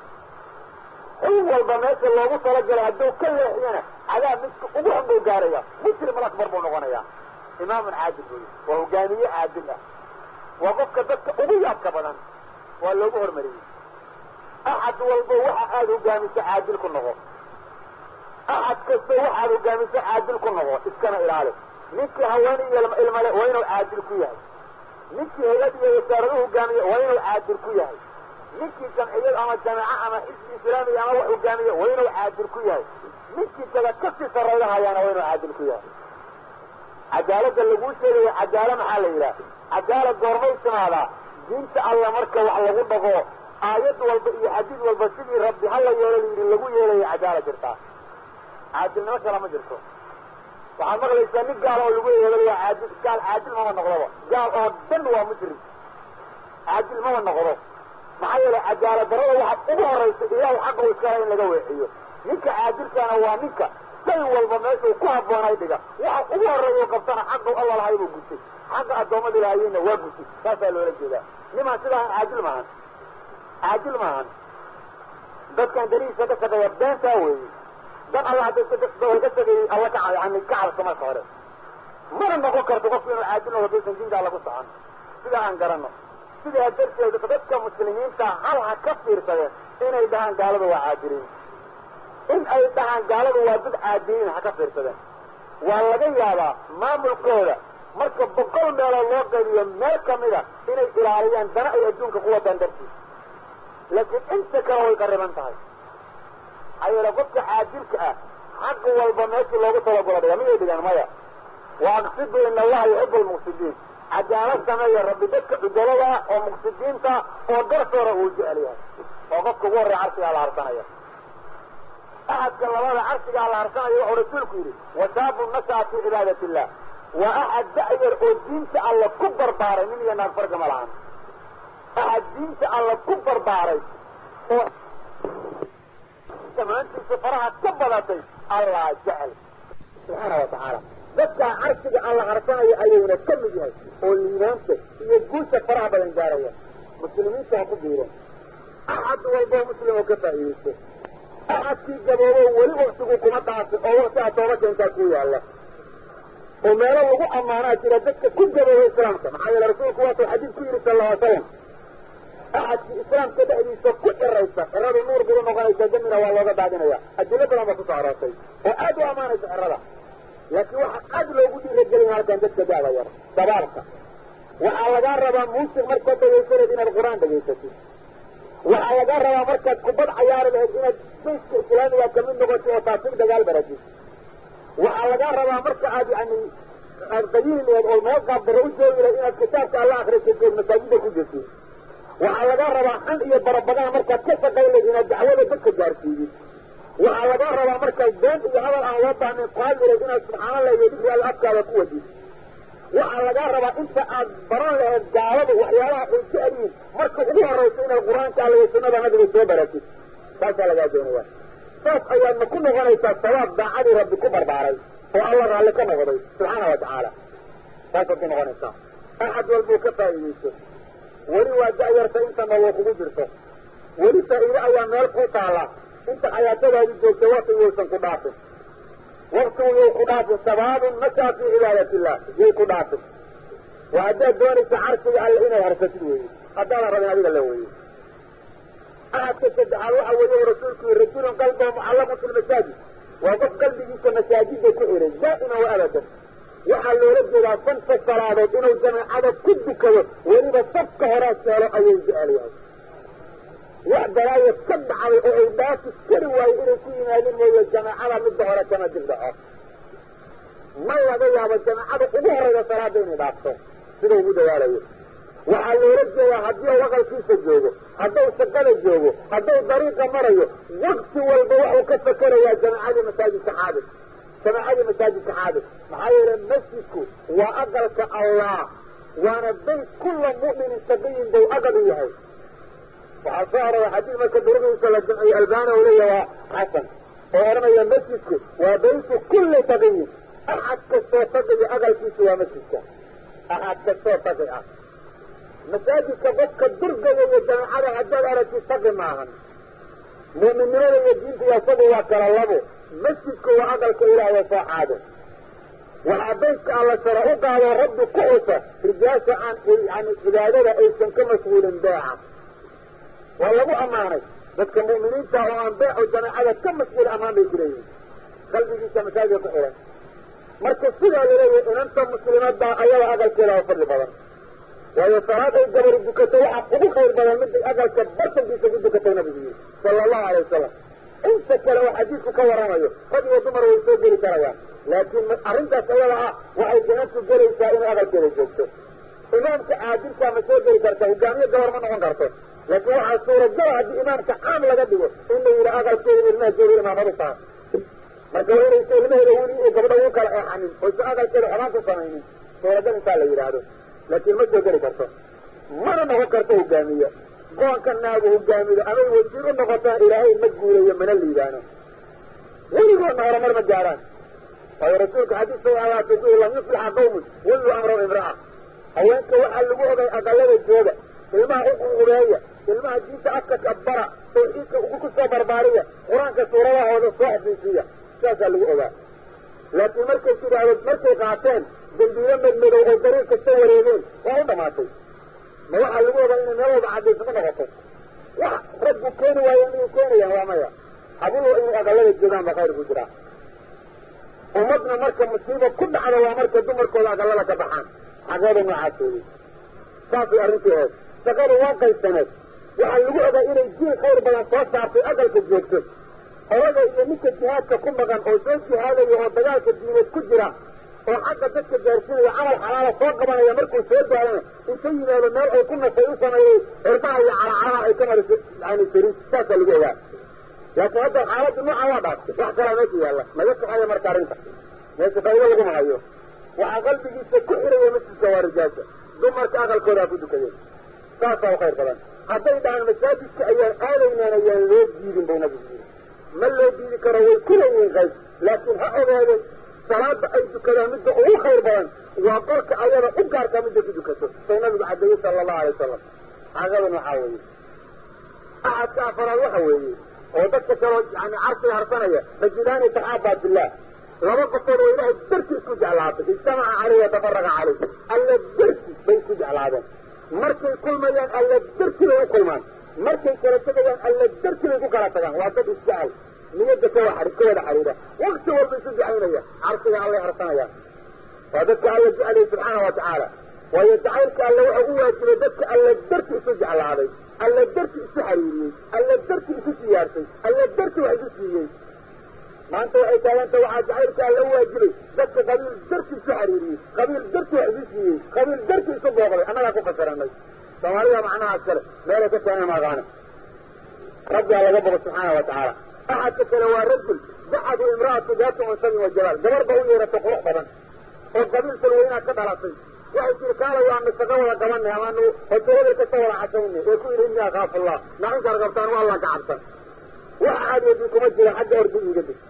xukun walba meesha loogu talagalay hadduu ka leexiyana cadaab midka ugu xun buu gaaraya muslim alakbar buu noqonaya imaamun caadil buy waa hogaamiye caadil ah waa qofka dadka ugu yaabka badan waa loogu hormariyey axad walbo waxa aad hogaamiso caadil ku noqo axad kasta waxaad hogaamiso caadil ku noqo iskana ilaali ninkii haweene iyo ilmale waa inuu caadil ku yahay ninkii hay-ad iyo wasaaradu hogaamiye waa inuu caadil ku yahay ninkii jamciyad ama jameeco ama xisbi islaamiya ama wax hogaamiye waa inuu caadil ku yahay ninkii taga kasii sarrayda hayaana waa inuu caadil ku yahay cadaaladda laguu sheegayo cadaalo maxaa la yidhaha cadaalad goormay timaadaa diinta alla marka wax lagu dhago aayad walba iyo xadiid walba sidii rabbi hala yeelo layidhi lagu yeelayo cadaala jirtaa caadilnimo kala ma jirto waxaad maqlaysaa nin gaal oo lagu yeelay waa caadil gaal caadil mama noqdoba gaal oo dhan waa musrim caadil mama noqdo maxaa yeelay cadaalad darada waxaad ugu horaysa ilaahay xaqa u iskala in laga weeciyo ninka caadilkaana waa ninka shay walba meeshuu ku habboonay dhiga waxa ugu horreeya qabtana xaqu alla lahay buu gutay xaqa addoommada ilaahayeyna waa gutay saasaa loola jeedaa nimaan sidaahan caadil maahan caadil maahan dadkan darihiisa ka shaqeeya beentaa weeye dan alla hadday ka shaqeeyey alla ka yani ka cabso marka hore mana noqon karto qofku inuu caadil noqdo daysan diintaa lagu socon sidaa aan garanno sidaa darteed dadka muslimiinta hal ha ka fiirsadeen inay dhahaan gaalada waa caadiliin in ay dhahaan gaaladu waa dad caadiliin ha ka fiirsadeen waa laga yaabaa maamulkooda marka boqol meelood loo qaybiyo meel kamida inay ilaaliyaan dana ay adduunka ku wadaan dartiis laakiin inta kale way qariban tahay maxaa yeele qofka caadilka ah xaq walba meeshii loogu talagula dhiga miyay dhigaan maya wa aqsidu ina allaha yuxibu lmuqsidiin cadaalad sameeya rabbi dadka cudolada ah oo muqsidiinta oo garsoora uu jecel yahay oo qofka ugu horreya carshigaa la harsanaya axadka labada carshigaa la harsanaya wuxuu rasuulku yidhi wasaabu nashaa fi cibaadat illah waa axad da'yar oo diinta alla ku barbaaray nin iyo naag farga ma lahan axad diinta alla ku barbaaray oo maantiisa faraha ka badatay allah jecel subxaana wa tacaala dadkaa carshiga alla harsanayo ayuuna ka mid yahay oo liibaanta iyo guusha faraha badan gaaraya muslimiinta ha ku biireen axad walboo muslim oo ka faa'iidaysto axadkii gaboobo weli waktigu kuma dhaafin oo waktigaa tooba keentaa ku yaalla oo meelo lagu ammaanaa jira dadka ku gaboobo islaamka maxaa yeele rasuulku waatuu xadiid ku yidhi sala alla alay salam axadkii islaamka dhexdiisa ku ciraysa ciradu nuur bay u noqonaysaa damina waa looga daadinaya adilo badan baa kusoo aroortay oo aad u ammaanaysa cirada laakiin waxaa aad loogu dhiiragelin halkan dadka da'da yar dabaarka waxaa lagaa rabaa muusik markaad dhegaysanad inaad qur-aan dhegaysatid waxaa lagaa rabaa markaad kubad cayaari lahayd inaad bayska islaamiga kamid noqotid oo taasig dagaal baratid waxaa lagaa rabaa marka aad yani aad qayili laheed oo meel qaabdaro u joogi lahayd inaad kitaabka alla akrisatid ood masaajida ku jirtid waxaa lagaa rabaa xan iyo barabadana markaad ka shaqayn lahayd inaad dacwada dadka gaarsiidid waxaa lagaa rabaa markaad been iyo hadal aan loo baahnayn qaadi lahayd inaad subxaanallah iyo dikri alla afkaada ku wadid waxaa lagaa rabaa inta aad baran lahayd gaaladu waxyaabaha ay ka adyihin marka ugu horayso inaad qur-aanka alla iyo sunnada nabiga soo baratid saasaa lagaa doonaya saas ayaadna ku noqonaysaa sawaab daacadii rabbi ku barbaaray oo alla raalli ka noqday subxaana wa tacaala saasaad ku noqonaysaa axad walbuu ka faa'iidayso weli waa da'yarta inta nolol kugu jirto weli faa'iide ayaa meel ku taalla inta xayaatadaadi joogta wakti yaysan ku dhaafin waktigu yay ku dhaafin sabaabun masaa fii cibaadat illah yay ku dhaafin waa haddaad doonaysa carshiga alle inaad harsatid weeye haddaadan rabin adiga la weeye ahadka saddexaad waxa weeye rasuulku yii rajulun qalbahu mucallamun fi lmasaajid waa qof qalbigiisa masaajida ku xiray daa'iman wa abadan waxaa loola jeedaa santa salaadood inuu jamaacada ku dukado weliba safka horaa seelo ayuu jecel yahay wax dalaaya ka dhacday oo ay dhaafi kari waayo inay ku yimaadin mooye jamaacada midda hore kama dibdhaco ma laga yaabo jamaacada ugu horeyda salaada inay dhaafto sida ugu dadaalayo waxaa loola jeedaa haddii u aqalkiisa joogo hadduu shaqada joogo hadduu dariiqa marayo wakti walba waxuu ka fakerayaa jamaacadii masaajidka xaadis jamaacadii masaajidka xaadis maxaa yeele masjidku waa aqalka allah waana bayt kulla mu'minin shaqiyin bau aqal u yahay waxaa soo arora xadiid marka durudiisa la jamciyo albani u leeya waa xasan oo odhanaya masjidku waa baytu kulli taqiyin axad kastoo taqiya aqalkiisu waa masjidka axad kastoo taqi ah masaajidka qofka durgaya iyo jamaacada haddaad aragtid taqi maahan mu'minnimada iyo diinta iyo isagu waa kala labo masjidku waa aqalka ilaahay soo xaado waxaa baytka alla sara u qaadoo rabbi ku xusa rijaasha aan yani cibaadada aysan ka mashguulin beeca waa lagu ammaanay dadka mu'miniinta oo aan beeco jamaacada ka mashguul ammaan bay kuleeyihin qalbigiisa masaajidka ku xiran marka sidaa laleeyahay inanta muslimaddaa ayada aqalkeeda oo fadli badan waayo salaad ay gabari dukato waxaa ugu khayr badan mid aqalka bartankiisa ku dukatay nabigu yiri sala allahu alay wasalam inta kale oo xadiidku ka waramayo rag iyo dumar way soo geli karayaan laakiin arrintaas ayada ah waxay inantu gelaysaa inay aqalkeeda joogto imaamka caadilkaa ma soo geli karta hogaamiye gabar ma noqon karto laakiin waxaa suuragala haddii imaamka caam laga dhigo in la yidhi aqalkeeda ilmaha jooga imaamadu tahay marka waa inaysa ilmaheeda weli iyo gabdha ugu kala eexanin oysan aqalkeeda xumaan ku samaynin suuragal intaa la yidhaahdo laakiin ma soo geli karto mana noqon karto hogaamiye goonka naagu hogaamido amay wasiir u noqotaan ilaahay ma guulayo mana liibaano weligoodna horumar ma gaaraan waayo rasuulka xadiis sa ahaatay bu lam yuflixa qawmun wallu amran imra'a haweenka waxaa lagu ogay aqalada jooga ilmaha u ququbeeya ilmaha diinta afka kabara tawxiidka ugu ku soo barbaariya qur-aanka suuradahooda soo xafiisiya saasaa lagu ogaa laakiin markay tidhaahdo markay qaateen dambiilo madmadow oo dariiq kasta wareegeen waa u dhamaatay ma waxaa lagu ogaa inay meel walba cadaysama noqoto wax raggu keeni waayo miyay keenayaan waa maya habulo inay aqalada joogaan ba khayr ku jiraa ummadna marka musiiba ku dhacda waa marka dumarkooda aqalada ka baxaan xageeda noocaasooday saasay arrintii ahayd shaqadu waa qaysaneed waxaa lagu ogaa inay jiil khayr badan soo saartay aqalka joogto odaga iyo ninka jihaadka ku maqan oo soo jihaadaya oo dagaalka diineed ku jira oo xagga dadka gaarsiinaya camal xalaala soo qabanaya markuu soo gaarana inta yimaado meel ay ku nasay u sameeyey cirbaha iyo calacalaha ay ka mariso yani sariid saasaa lagu ogaa laakiin hadda xaaladda nooca waa dhaaftay wax kalaa meesha yaalla naga soxaya marka arrinta meesha faa'ido laguma hayo waxaa qalbigiisa ku xiraya masjidka waa rijaasha dumarka aqalkoodaa ku dukadeen saasaa u khayr badan hadday dhahaan masaajidka ayaan aadaynaan ayaan loo diidin buu nabigu yiri ma loo diidi karo way ku leeyihiin qayb laakiin ha ogaadeen salaada ay dukadaan midda ugu khayr badan waa qolka ayada u gaarkaa midda ku dukato say nabigu cadeeyey sala allahu alay wasalam xaaqadan waxaa weeye axadka afaraad waxa weeye oo dadka kaloo yani carsiga harsanaya rajudaani taxaabaa billah laba qofood oo ilaahay darti isku jeclaatay ijtamaca caleyh watafaraqa caleyh alla darti bay isku jeclaadeen markay kulmayaan alla darti bay u kulmaan markay kala tegayaan alla darti bay ku kala tagaan waa dad isjecel niyadda ka wa ka wada xariira wakti walba isu ducaynaya carsiga allay harsanaya waa dadka alla jeceliyay subxaana wa tacaala waayo jacaylka alle waxa u waajibay dadka alla darti isu jeclaaday alla darti isu xariiriyey alla darti isu siyaarsay alla darti wax isu siiyey maanta waxay taaganta waxaa jacaylka alla u waajibay dadka qabiil darti isu xariiriyey qabiil darti wax isu siiyey qabiil darti isu booqday annagaa ku fasiranay soomaalida macnahaas kale meelay ka keenay maaqaane rabbigaa laga bogo subxaana wa tacaala axadka kale waa rajul dacadu imra'atu daatu mansabin wa jalaal gabar ba u yeerato qurux badan oo qabiilkan weynaad ka dhalatay waxay tiri kaalay waanu shaqo wada qabanay amaanu hotelada kasta wada cashaynay ee ku yidhi inni akaafu allah naxinkaad qabtaan waa allan ka cabsan wax caadiyadii kuma jira xagga ordi iga dig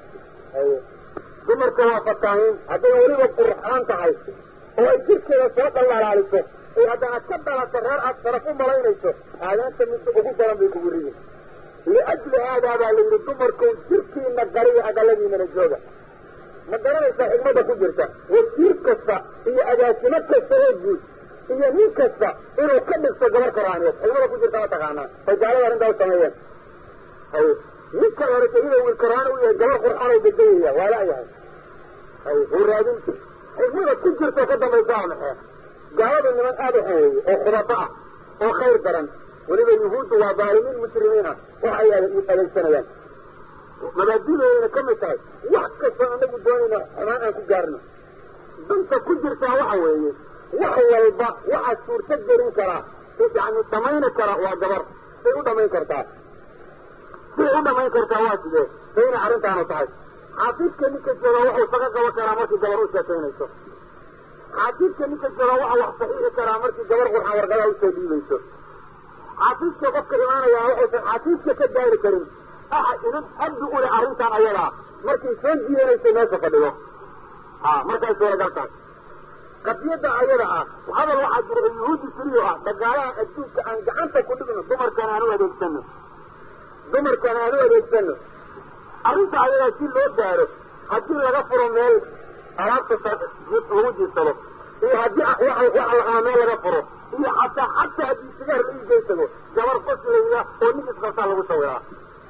dumarka waa fataahiin hadday weliba qurxaan tahay oo ay jirkeeda soo dhalaalaaliso oo haddana ka dhalato reer aad sharaf u malaynayso aadaanta midda ugu daran bay kugu ridi liajli haadaa baa la yidhi dumarkow jirkiina gariya aqaladiinana jooga ma garanaysaa xigmada ku jirta wasiir kasta iyo agaasimo kasta oo guud iyo nin kasta inuu ka dhigto gabar koraaniyeed xigmada ku jirta ma taqaanaa ay gaalada arrintaa u sameeyeen hay ninka hore iyada wiil koraani u yahay gabar qurxaan oo bedayaya waa la'yahay hay uu raadin xigmada ku jirta ka dambaysa waa maxee gaalada niman aada u xaweeye oo khubado ah oo khayr daran weliba yuhuuddu waa daalimiin mujrimiin ah waxay adeegsanayaan mabaadidoodana ka mid tahay wax kastoo anagu doonayna xumaan aan ku gaarno danta ku jirtaa waxa weeye wax walba waxaa suurto gelin karaa yani dhamayni kara waa gabar say u dhamayn kartaa siday u dhamayn kartaa waa sidee say inay arrintaanu tahay xaafiidka ninka jooga wuxuu saga qaban karaa markii gabar u sheekaynayso xaafiidka ninka jooga waxa wax saxiixi karaa markii gabar qurxan warqadaa usoo dhiibayso xaafiidka qofka imaanayaa waxaysan xaafiidka ka gaari karin axad idin addi u leh arrintan ayadaa markay soo jiidanayso meesha fadhigo a markay suuragal tahay qadiyadda ayada ah hadal waxaa jira oo yuhuudi tiriyo ah dagaalaha adduunka aan gacanta ku dhigno dumarkan aan u adeegsano dumarkan aan u adeegsano arrinta ayadaa si loo gaaro haddii laga furo meel alaabta lagu jiirsado iyo haddii waxa la meel laga furo iyo xataa xataa haddii sigaar la iigeysago gabar faslayda oo nin isqabtaa lagu sawiraa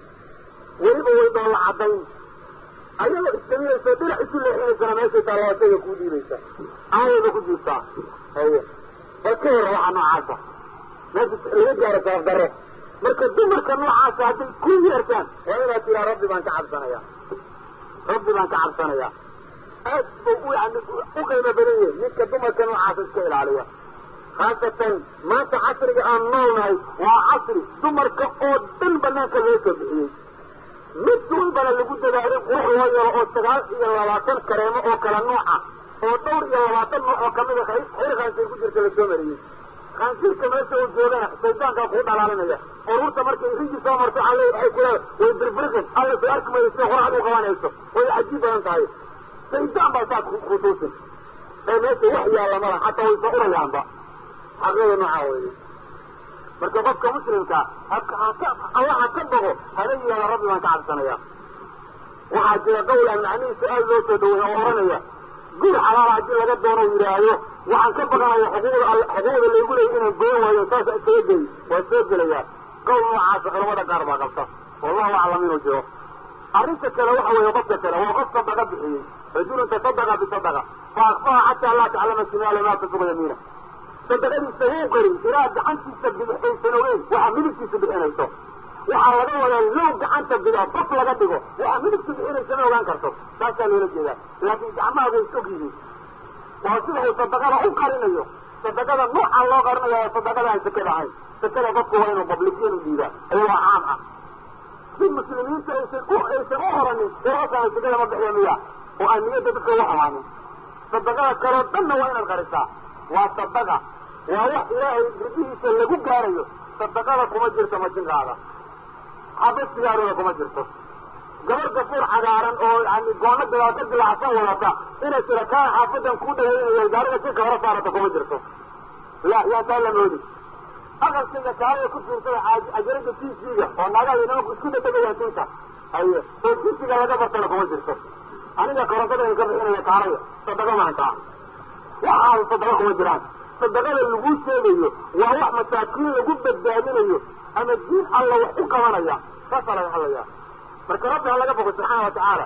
weliba way doolla caddayn ayagoo istaminayso dhinac isu leexinaysana meeshay taa labatayga kuu dhiibaysa aayayba ku jirtaa haye bal ka hora waxaa noocaasa meesha laga gaaro sabab darro marka dumarka noocaasa hadday ku yeertaan waa inaad tiraa rabbi baan ka cabsanayaa rabbi baan ka cabsanayaa aad buu u yani u qiimo badan yahay ninka dumarka noocaasa iska ilaaliya khaasatan maanta casriga aan noolnahay waa casri dumarka oo dhan banaanka loo soo bixiyey mid walbana lagu dadaalay qurux loo yaro oo sagaal iyo labaatan kareemo oo kala nooca oo dhowr iyo labaatan nooc oo kamida xir khaansiir ku jirta lasoo mariyey khaansiirka meesha uu joogana shaydaankaa kuu dhalaalinaya ururta markay rigi soo marto alle waxay ku leedahay way birbirqin alla soo arki mayso sida qoraxda u qabanayso way cajiib badan tahay shaydaan baa saa kutuusin ee meesha wax yaalla mala xataa way soo urayaanba xaqyada noocaa weeye marka qofka muslimka allaha ka bogo hana yihaada rabbi baan ka cabsanaya waxaa jira qawl aan macnihiisa aada loo soo dhaweeya oo oranaya guri xalaala haddii laga doono yidhaahdo waxaan ka baqanaya xuquuqda xuquuqda laygu leeyay inaan goyn waayo saasa isaga gey waa soo gelayaa qawl noocaasa culamada qaar baa qabta wallahu aclam inuu jiro arrinta kale waxa weeye qofka kale waa qof sadaqa bixiyey rajulun tasadaqa bisadaqa fa akfaha xataa laa taclama shimaala maa tunfiqu yamiina sadaqadiisa wuu qarin ilaa gacantiisa bidixaysan ogeyn waxaa midigtiisa bixinayso waxaa laga wadaa low gacanta bida baf laga dhigo waxaa midigta bixinaysa ma ogaan karto saasaa loola jeedaa laakiin gacmaha way og yihiin waa sida uu sadaqada u qarinayo sadaqada noocaa loo qarinayo waa sadaqada aan sakada ahayn sakada qofku waa inuu bablikiin u dhiibaa ayagoo caam ah si muslimiinta aysan u aysan u oranin wararkaan sakada ma bixiya miya oo aan niyadda dadka uga xumaanin sadaqada kaloo dhanna waa inaad qarisaa waa sadaqa waa wax ilaahay ridihiisa lagu gaarayo sadaqada kuma jirto majinkaada xaba sigaarooda kuma jirto gabar gafuur cagaaran oo yani goono gadaal ka dilaacsan wadata inay tira kaa xaafadan ku dhagaynayo gaariga si kahora saarata kuma jirto la yaa taa la moodi aqalkayga kaalada ku fiirsada ajarada t v-ga oo naagaha nimanku isku dadegayaan tinta haye oo tisiga laga bartana kuma jirto aniga korontada ka bixinaya kaalaya sadaqa maantaa waxaas sadaqa kuma jiraan sadaqada lagu sheegayo waa wax masaakiin lagu badbaadinayo ama diin alla wax u qabanaya saasaa laga hadlaya marka rabbi ha laga bogo subxaana watacaala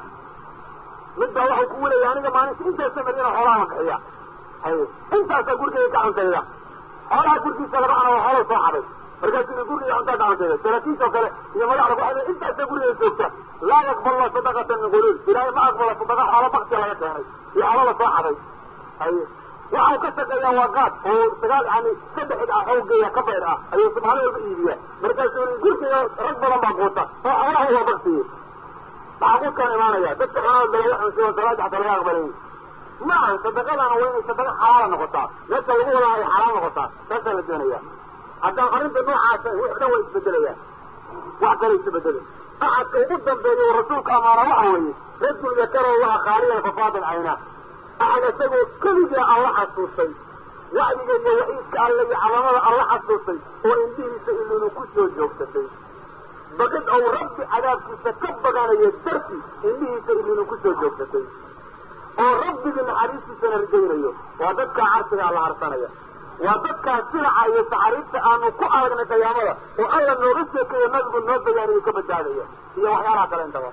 midbaa waxau kugu leeya aniga maalinta intaasa marina xoolaha bixiya haye intaasaa gurigeyga ka cuntayda xoolaha gurgiisa laga cuna waa xoolo soo xaday markaasuu i guriga cuntaa ka cuntayda saraakiisoo kale iyo madaxda waxay intaasaa gurigeyga joogta laa yaqballa sadaqatan min quluul ilaahay ma aqbala sadaqa xoolo bakti laga keenay iyo xoolo la soo xaday haye waxau ka shaqeeyaa waa qaad oo sagaal yani saddex id ah xoogeeya ka bayr ah ayuu subxaana walba iibiyaa markaasuu gurkiga rag badan baa quuta oo xoolaha waa baktiye maxaa quudkaan imaanaya dadka xoolaha dalaga xunsiyo salaada xataa laga aqbalay ma ahan sadaqadana waa inay sadaqa xalaala noqotaa meesha lagu wadaa ay xalaal noqotaa saasaa la doonaya haddaan arrinta noocaasa wix dhan way isbedelayaan wax kale isbedele axadka ugu dambeeya rasuulka amaana waxa weeye rajul yakaro laha khaaliyan fafaadal caynaa axad isagoo keligaa alla xasuustay wacdiga iyo waciidka alle iyo calamada alla xasuustay oo indhihiisa ilinu ku soo joogsatay baqid ou rabbi cadaabkiisa ka baganayo darti indhihiisa ilinu ku soo joogsatay oo rabbigii naxariistiisana rajaynayo waa dadkaa carsiga alla harsanaya waa dadkaa sinaca iyo taxariibta aanu ku aragnay qiyaamada oo alla nooga sheekeeyo nabigu noo bayaaniyo ka badbaadaya iyo waxyaalaha kale intaba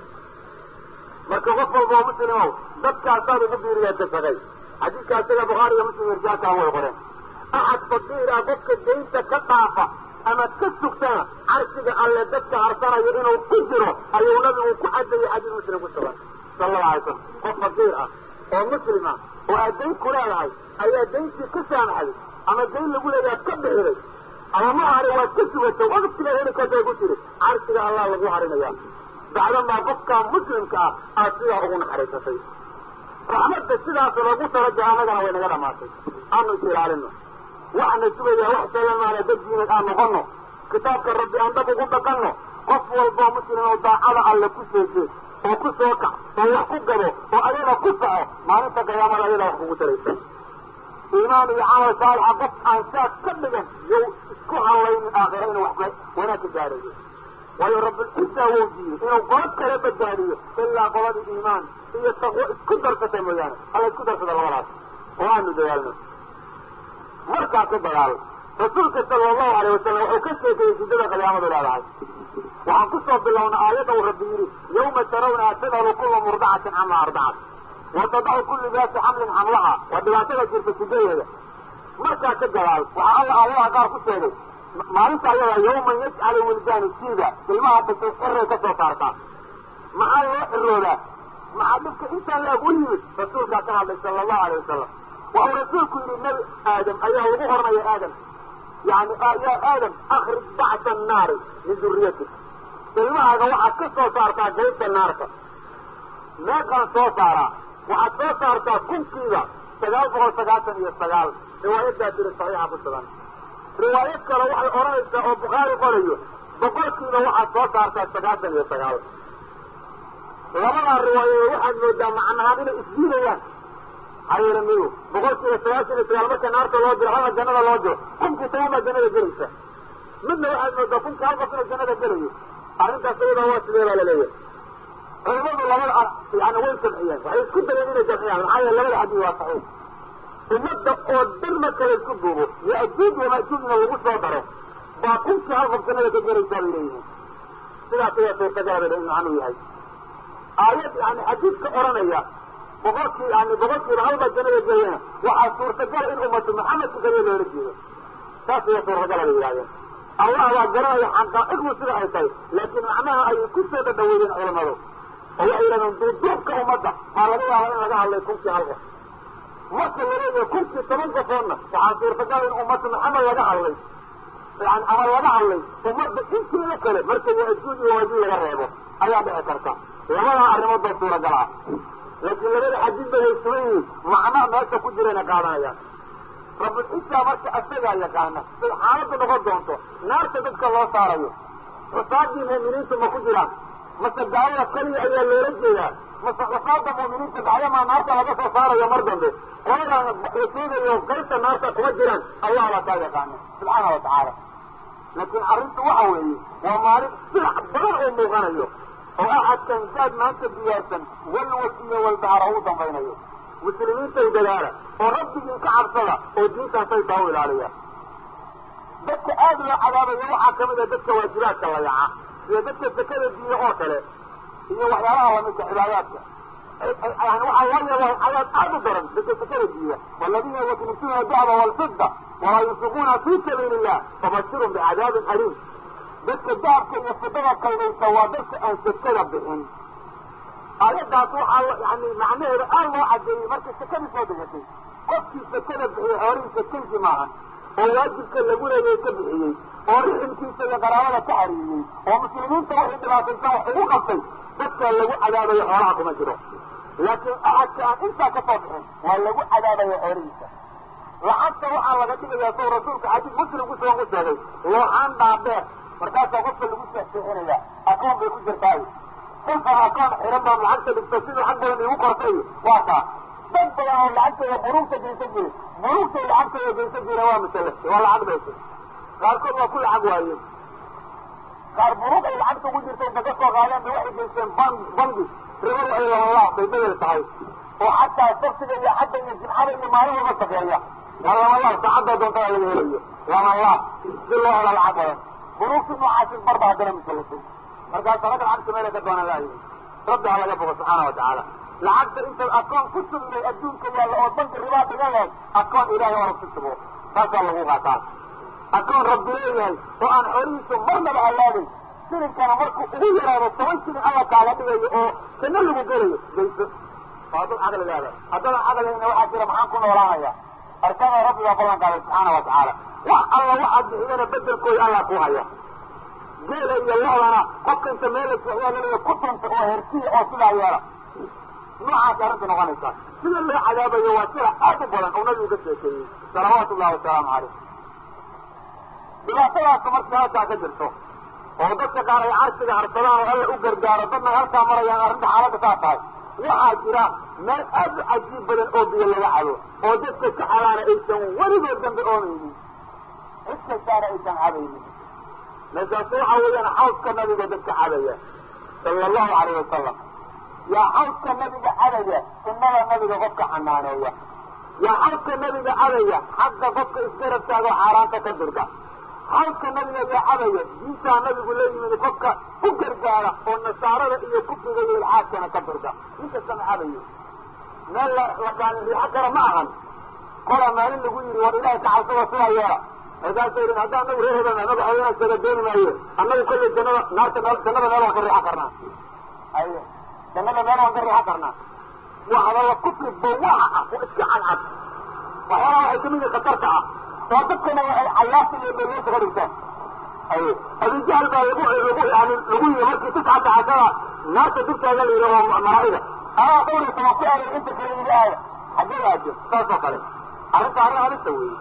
marka qof walba oo muslimow dadkaasaad ugu biiriyaa dasagay xadiidka isaga bukhaari iyo muslim irjaalkaan way qoreen axad faqiira qofka daynta ka dhaafa ama ka sugtana carshiga alle dadka harsanaya inuu ku jiro ayuu nabigu ku cadayay xadiis muslim ku sugan sala allahu alay slam qof faqiir ah oo muslim ah oo aad dayn ku leedahay ayaa dayntii ka saamaxday ama dayn lagu leeyaha ka bixiday ama ma hari waad ka sugatay waqtiga heli kartay ku tiri carshiga allah lagu harinaya bacdamaa qofkaa muslimka ah aad sidaa ugu naxariisatay raxmadda sidaas lagu talagala annagana way naga dhamaatay aanu is ilaalino waxaana sugayaa wax salamaana daddiinad aan noqono kitaabka rabbi aan dhab ugu dhaqanno qof walboo muslim oo daacada alle ku seesee oo ku soo kac oo wax ku gado oo ayada ku kaco maalinta qiyaamada ayada wax kugu taraysa iimaan iyo camal saalixa qof aan saas ka dhigan yow isku hallaynin aakhira inuu wax wanaag ka gaarayo waayo rabbilciisa wou diiyey inuu qolo kala badbaadiyo ilaa qoladii iimaan iyo taqwo isku darsatay mooyaane alla isku darsada labadaas oo aanu dadaalno markaa ka dagaal rasuulka sala allahu alayh wasalam wuxuu ka sheekeeyey siddada qiyaamadu leedahay waxaan ku soo bilowna aayadda uu rabbi yidhi yawma tarawnaha tadhalu kula murdacatin cama ardacat wa tadacu kullu daati xamlin xamlaha waa dhibaatada jirta sidadeeda markaa ka dagaal waxaa alla aayadaha qaar ku sheegay maalinta ayada yawman yajcalu wildaanu siiba ilmaha dhashay xiray ka soo saartaa maxaa loo xiroodaa maxaa dhibka intaan laag u yimid rasuulkaa ka hadlay sala allahu alay wasalam waxuu rasuulku yidhi nabi aadam ayaa lagu hornaya aadam yani yaa aadam akrij bacsa annaari min duriyatik ilmahaaga waxaad ka soo saartaa gaybta naarta meeqaan soo saaraa waxaad soo saartaa kunkiiba sagaal boqol sagaatan iyo sagaal riwaayadaa jiri saxiixa ku sugan riwaayad kale waxay odhanaysaa oo bukhaari qorayo boqolkiiba waxaad soo saartaa sagaatan iyo sagaal labadaa riwaayadood waxaad moodaa macnahaan inay isdiidayaan hayela miyu boqolkiiba sagaashan iyo sagaal marka naarta loo diro halna jannada loo diro kunkii toban baa jannada gelaysa midna waxaad moodaa kunkii hal qof inuu jannada gelayo arrintaas iyadaa waa sidee baa laleeyahay culimadu labada yani way jamciyeen waxay isku dayeen inay jamciyaan maxaa yeele labada xadiis waa saxiix ummadda oo dhan marka la isku duubo yaajuuj wamaajuujna lagu soo daro baa kunkii hal qof jannada ka gelaysaa bay leeyihiin sidaas ayaa suurtagala bay macnuu yahay aayad yani xadiidka odhanaya boqolkii yani boqolkiiba halbaa jannada gelayana waxaa suurtagal in ummatu maxamedka kaliya loola jeedo saas ayaa suurtagala bay yidhahdeen allah waa garanaya xaqaa'iqdu sida ay tahay laakiin macnaha ayay ku soo dhadhaweeyeen culamadu oo waxay yidhahdeen duuduubka ummadda maa laga yaaba in laga hadlay kunkii hal qof marka laleeyahay kunkii toban qofoodna waxaa suurtagal in ummatu maxamed laga hadlay yani ama laga hadlay ummadda inteeda kale marka yaajuuj iyo waajuuj laga reebo ayaa dhici karta labadaa arrimood baa suuragal ah laakiin labada xadiidba way sugan yihiin macna meesha ku jirayna qaadanayaan rabulcisaa marka asagaa yaqaana say xaaladdu noqon doonto naarta dadka loo saarayo xusaadii mu'miniintu ma ku jiraan mase gaalada keliya ayaa loola jeedaa mase xufaada mu'miniinta bacdamaa naarta laga soo saarayo mar dambe qoladan la sheegayo qaybta naarta kuma jiraan allah baa kaa yaqaana subxaana wa tacaala laakiin arrintu waxa weeye waa maalin silac badan oo muuqanayo oo axadkan saad maanta diyaarsan walwal iyo walbahara u dambaynayo muslimiintay dadaala oo rabbigiin ka cabsada oo diintaasay taa u ilaaliya dadka aada loo cadaabayo waxaa kamid a dadka waajibaadka la yaca sida dadka sakada diiya oo kale iyo waxyaalaha lamidka cibaadaadka yani waxaa loo yeelaa cadaab aada u daran dadka sakada diiya waladiina yaknisuuna dahba walfida walaa yunfiquuna fi sabiili illah fabashirhum bicadaabin aliim dadka dahabka iyo fidada kaydaysa waa dadka aan sakada bixin aayaddaas waxaa yani macnaheeda aad loo cadeeyey markay sakadii soo degatay qofkii sakada bixiyey xoolihiisa kanki maahan oo waajibka lagu leeyay ka bixiyey oo riximkiisa iyo qaraabada ka xariiriyey oo muslimiinta waxay dhibaataysan wax ugu qabtay dadka lagu cadaabayo xoolaha kuma jiro laakiin axadka aan intaa ka soo bixin waa lagu cadaabayo xoolihiisa lacagta waxaa laga dhigayaa sow rasuulka xadiis muslim kusugan ku sheegay looxaan dhaadheer markaasaa qofka lagu seexseexinaya akoon bay ku jirtaay qofka akoon xiran baa lacagta dhigta siduu xag badan igu qortay waa kaa dad badan oo lacagtooda buruugta geysan jire buruugtay lacagtooda geysan jire waa masalafta waa lacag baysa qaarkood waa ku lacag waayeen qaar buruug ay lacagta ugu jirta inta ka soo qaadeen bay waxay geysteen ban bangi ribadu ay labanlaah bay bedel tahay oo xataa sabsiga iyo xadda iyo jimcada iyo maalin walba shaqeeya waa labanlaah saacadda doontada laga helayo labanlaah si loo helo lacag badan buruugti noocaasi barba haddana masalasay markaas ragga lacagta meelay ka doonaan laayihin rabbi ha laga bogo subxaana wa tacaala lacagta intaad akoon ku sugnay adduunka yaalla oo banki ribaa dhigayahay akoon ilaahay oo rabku sugo taasaa lagu qaataa akoon rabbi leeyahay oo aan xoolihiisu marnaba halaabay silinkana markuu ugu yaraado toban shilin alla kaaga dhigayo oo janno lagu gelayo gayso waa dad caqli leeda haddana caqligayna waxaa jira maxaan ku noolaanaya arkada rabbi baa ballan qaaday subxaana wa tacaala wax alla waxaad bixidana bedelkooda allah ku haya geela iyo loodana qofka inta meela waxyaalaleeya ku tunta oo hersiya oo sidaa yeela noocaas arrinta noqonaysaa sida loo cadaabayo waa sida aad u badan oo nabigu ka sheekeeyey salawaatu ullahi wasalaamu caleyh dhibaatadaas markii halkaa ka jirto oo dadka qaar ay carshiga harsadaan oo alla u gargaaro dadna halkaa marayaan arrinta xaaladda saa tahay waxaa jira meel aad u cajiib badan oo biyo laga cabo oo dadka ka cabaana aysan weligood dambe oomaynin cid kastaana aysan cabaynin meeshaas waxa weeyaan xawska nabiga dadka cabaya sala allahu alayh wasalam yaa xawska nabiga cabaya sunnada nabiga qofka xanaaneeya yaa xawska nabiga cabaya xagga qofka isgarab taago xaaraanta ka dirga xawska nabiga yaa cabaya diintaa nabigu la yimid qofka u gargaara oo nasaarada iyo kufriga iyo ilxaadkana ka dirga ninkastama cabayo meel la la kaalin riixo kara ma ahan kola maalin lagu yidhi war ilaahay ka cabsada sidaa yeela markaasay yidhi haddaan anagu reer hebel anagu haweenaas kaga dooni maayo annagu kollay jannada naarta meel jannada meel waan ka riixo karnaa aye jannada meel waan ka riixo karnaa waa hadalla kufri bawaxa ah oo iska cadcad waxyaalaha waxay kamid yihin khatarta ah oo dadkana waxay cayaarta iyo meelyeenta ka dhigtaan aye abijahl baa lagu lagu yani lagu yiri markii tiscata cashara naarta dugtaaga la yidhi oo malaa'ida anaa dhowr iyo toban ku aaday inta kale yidhi aaya xaggee aajo saas oo kale arrinta arrin halista weeye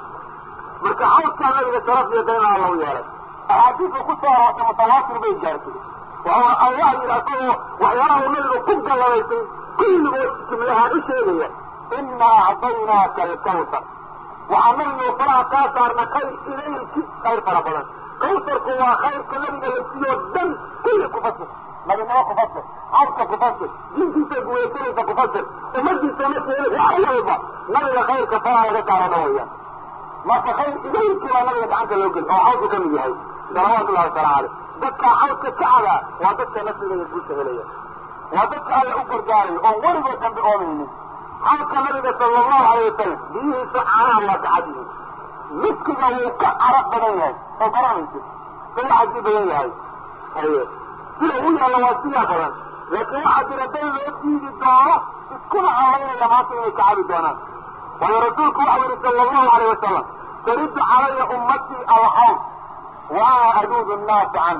marka xawskaa nabiga sharaf iyo dayna alla u yeelay axaadiisu ku soo aroortay mutawaatir bay gaartay waxa allah yidhi asagoo waxyaalaha uu nabiga ku galladaysay kulligood jumlahaan u sheegaya inaa acdaynaaka alkawsar waxaa nabiga faraha kaa saarna khayr ilayki khayr fara badan kawsarku waa khayrka nabiga la siiyo dhan kulli ku fasir nabinimo ku fasir xawska ku fasir diintiisa guweysanaysa ku fasir ummadiisa markeeda wax walba nabiga khayrka faraha laga saarana weeyaan marka khayr idaylkii baa nabiga gacanta loo geli oo xawsku ka mid yahay salawaatu ullahi wasalaamu caleyh dadka xawska ka cabaa waa dadka nafsiga iyo guusha helaya waa dadka alla u gargaarayo oon weligood dambe oomaynin xawska nabiga sala allahu alayh wasalam biyihiisa caanaha waa ka cad yihiin miskiga wuu ka carab badan yahay oo garanaysid suu caji badan yahay haye sida u yaalla waa sidaa badan laakiin waxaa jira dad loo diidi doono iskuna calaynaya maanta inay ka cabi doonaan waayo rasuulku waxau yihi sala allahu alayh wasalam tariddu calaya ummatii alxawn wa ana aduudu nnaasa can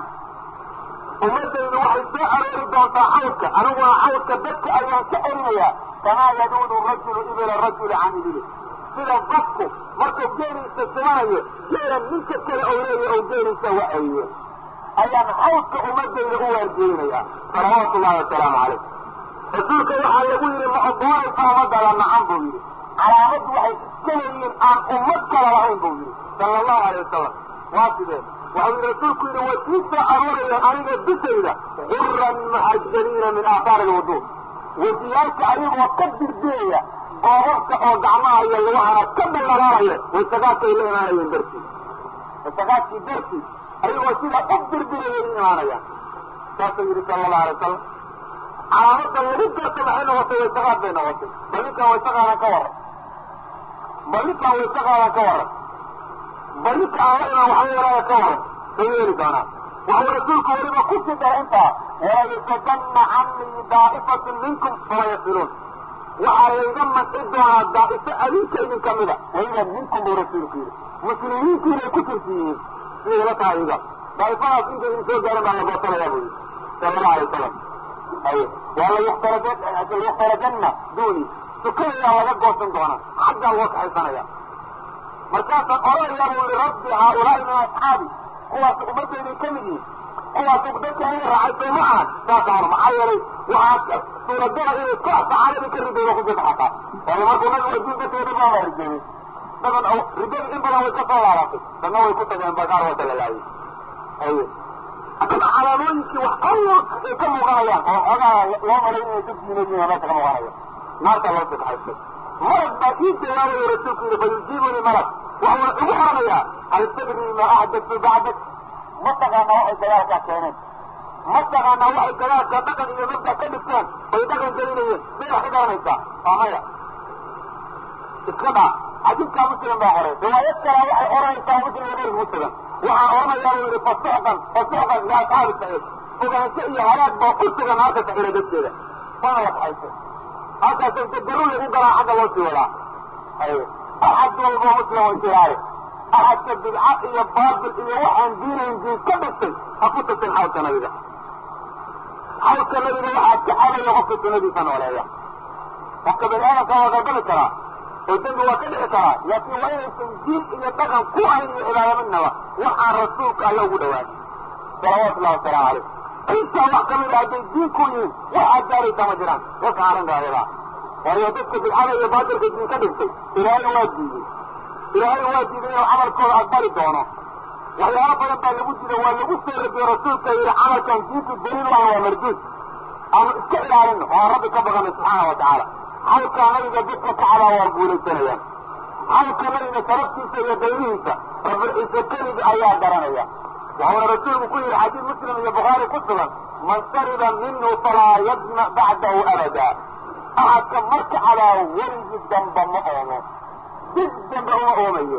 ummadaydu waxay soo aroori doontaa xawdka aniguna xawdka dadka ayaan ka erinayaa kamaa yaduudu rajulu ibila rajuli can ibili sida qofku markuu geeliisa sumanayo geela ninka kale ou leeya ou geeliisa wacayo ayaan xawdka ummadayda u waargeynaya salawaatu ullahi wasalaamu calayh rasuulka waxaa lagu yidhi ma odoonaysa ummadada nacan buu yidhi calaamadu waxay iska leeyihiin aan ummad kala lahayn buu yidhi sala allahu alay wasalam waa sidee waxau yidhi rasuulku yidhi way ii soo aroorayaan aniga dusayda guran muxajaliina min aahaari alwuduu wejiyaalka ayagoo ka dirdiraya goobabka oo gacmaha iyo lugahana ka daldalaalaya waysagaadkay la imaanayeen dartii waysagaadkii dartii ayagoo sida u dirdirayay u imaanayaan saasuu yidhi sala allahu alay wasalam calaamada lagu garto maxay noqotay waysagaad bay noqotay bal ninkaan waysaqaadan ka waran bal ninkaan waysaqaadan ka waran bal ninka aan la imaan waxba yaraaga ka waran bay yeeli doonaan waxuu rasuulku weliba ku sii dara intaa walayusadanna canii daa'ifatun minkum fala yasiluun waxaa layga manci doonaa daa'ifo adinka idin ka mida weliba minkum buu rasuulku yidhi muslimiintu inay ku tirsi yihiin siday ila tahay iga daa'ifadaas inta idin soo gaaran baa la goosanayaa buu yidhi sala allahu alay wasalam ay waa layuktarajanna duuni sukadayaa laga goosan doonaa xaggaa loo kaxaysanaya markaasaan odhanayaa buu yihi rabbi haaulaai min asxaabi kuwaas ummadayday ka mid yihin kuwaas dadka ina raacay soo ma ahan saasa hor maxaa yeelay waxaa suuragala inay koox saxaabadii ka ridayda ku jirta xataa waayo markuu nabigu adduun dadka dhan baa rijeeyey dadan ridada in badan way ka soo laabatay dadna way ku tageen bagaar wata la laayay aye haddana calaamooyinkii wax alla ay ka muuqanayaan oo xoogaa loo malay inay dad diinadiina meesha ka muuqanaya naarta loo sii kaxaystay marag baa ii jawaabayo rasuulku yidhi fayujiibuni marag waxuuna igu xoranayaa hal tadri ma axdatu bacdak ma taqaanaa waxay dagaalkaa keeneen ma taqaanaa waxay dagaalka dhaqan iyo mabda ka dhigteen oy dhaqan gelinayeen may wax ka garanaysaa waa maya iska dhaa xadiidkaa muslim baa qoray riwaayad kalaa waxay oranaysaa muslim iyo غayr muslim waxaa oranayaa buu yidhi fasuxqan fasuxqan liasxaabi saciid fogaansho iyo halaag baa u sugan naarta saciira dadkeeda waana la kaxaysay halkaas inta daruur lagu galaa xagga loo sii wadaa ay axad walbo muslim way tiraade axadka bidca iyo baatil iyo waxaan diinayn diin ka dhigtay ha ku tasin xawlka nabiga xawlka nabiga waxaa ka cadaya qofka sunadiisa nooleeya qofka bani aadamka waa galgali karaa oo dembi waa ka dhici karaa laakiin waa inaysan diin iyo dhaqan ku ahayn iyo cibaada midnaba waxaan rasuulka alla ugu dhawaanay salawaatu ullahi wasalaamu calayh intaa wax kamid a hadday diin ku yihiin waxaad gaaraysaa ma jiraan dadka arrinta ayadaa waayo dadka bidcada iyo baatilka diin ka dhigtay ilaahayna waa diiday ilaahay waa diiday inuu camalkooda aqbali doono waxyaalo badan baa lagu diiday waa lagu soo radiyey rasuulka yidhi camalkan diintu daliil maaha waa marduud aanu iska ilaalino oo aan rabbi ka baqanay subxaana wa tacaala xalkaa nabiga dadka kacabaa waa guulaysanayaan xalka nabiga sababtiisa iyo daynihiisa rabulciise keligi ayaa garanaya waxuuna rasuulku ku yidhi xadiid muslim iyo bukhaari ku sugan man shariba minhu falaa yadma bacdahu abada axadka marka cabaa weligii damba ma oomo dib dambe uma oomayo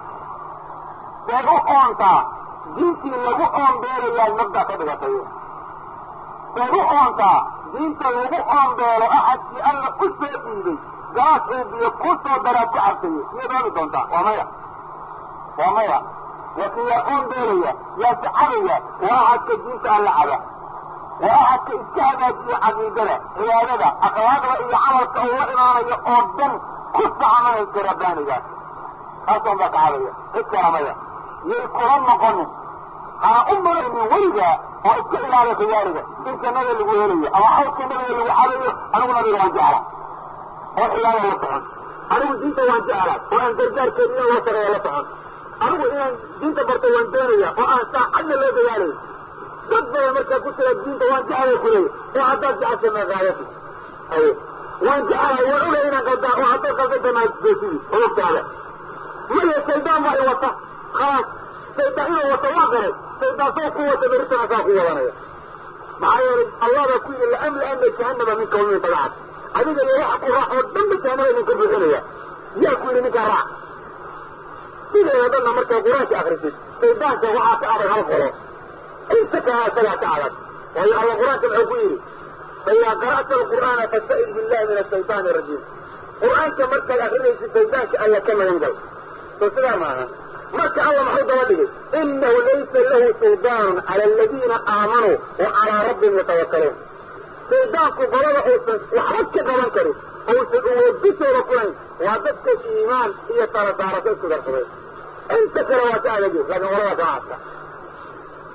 seed u oontaa diintii lagu oonbeelayaa mabda ka dhigatay seed u oontaa diinta lagu oonbeelo axadkii alla u soo dhiibay gaas uu biyo kuu soo daraad ku cabsaye miyaad oomi doontaa waa maya waa maya laakiin yaa oonbeelaya yaa sacabaya waa axadka diinta alla caba waa axadka iska hagaajiya caqiidada cibaadada akhlaaqda iyo camalka uu la imaanayo oo dhan ku sacamanaysa rabbaaniga kaasoon baa kacabaya cid kala maya yay kula noqonin hana u malaynin weligaa oo iska ilaaliya khiyaariga in jannada lagu helayo ama xawdka nabiga lagu cabayo anigu nabiga waan jecla oo xilaada la socon anigu diinta waan jecla oo aan gargaarkeeda in loo sareeyo la socon anigu inaan diinta barto waan doonaya oo aan saacadna loo dagaalayo dad badan markaa ku jira diinta waan jeclay kuleeya oo haddaad jecesha meeqaadati aye waan jeclahay waan ogay inaan qaldaa oo haddaad qaldada maasdoosidi ologtaada maya shaydaan baa i wata khalaas shaydaan inuu wata waa garay shaydaan soo ku wata beritana saa ku wadanaya maxaa yeelay allah baa ku yidhi laamla ana jahannama minka wamin tabacad adiga iyo waxa ku raac oo dhanba jahannama idinka buuxinaya yaa ku yidhi ninkaa raac sideeda dhanna markaa qur-aanka akrisid shaydaanka waxaa ka adag hal qolo inta kala isagaa ka adag waayo alla qur-aanka muxuu ku yidhi faidaa qara'ta alqur'aana fasta'id billahi min ashaytaani arajiim qur-aanka markaad akrinaysid shaydaanka alla ka magan gal soo sidaa maaha marka alla maxuu daba dhigay inahu laysa lahu suldaanun cala aladiina aamanuu wa calaa rabbihim yatawakkaluun shaydaanku qolada uusan waxba ka qaban karin uusan uwoodisooda kulayn waa dadka iimaan iyo tala saarasho isku darsaday inta kale waa ka adagi laakiin qolada kaa adka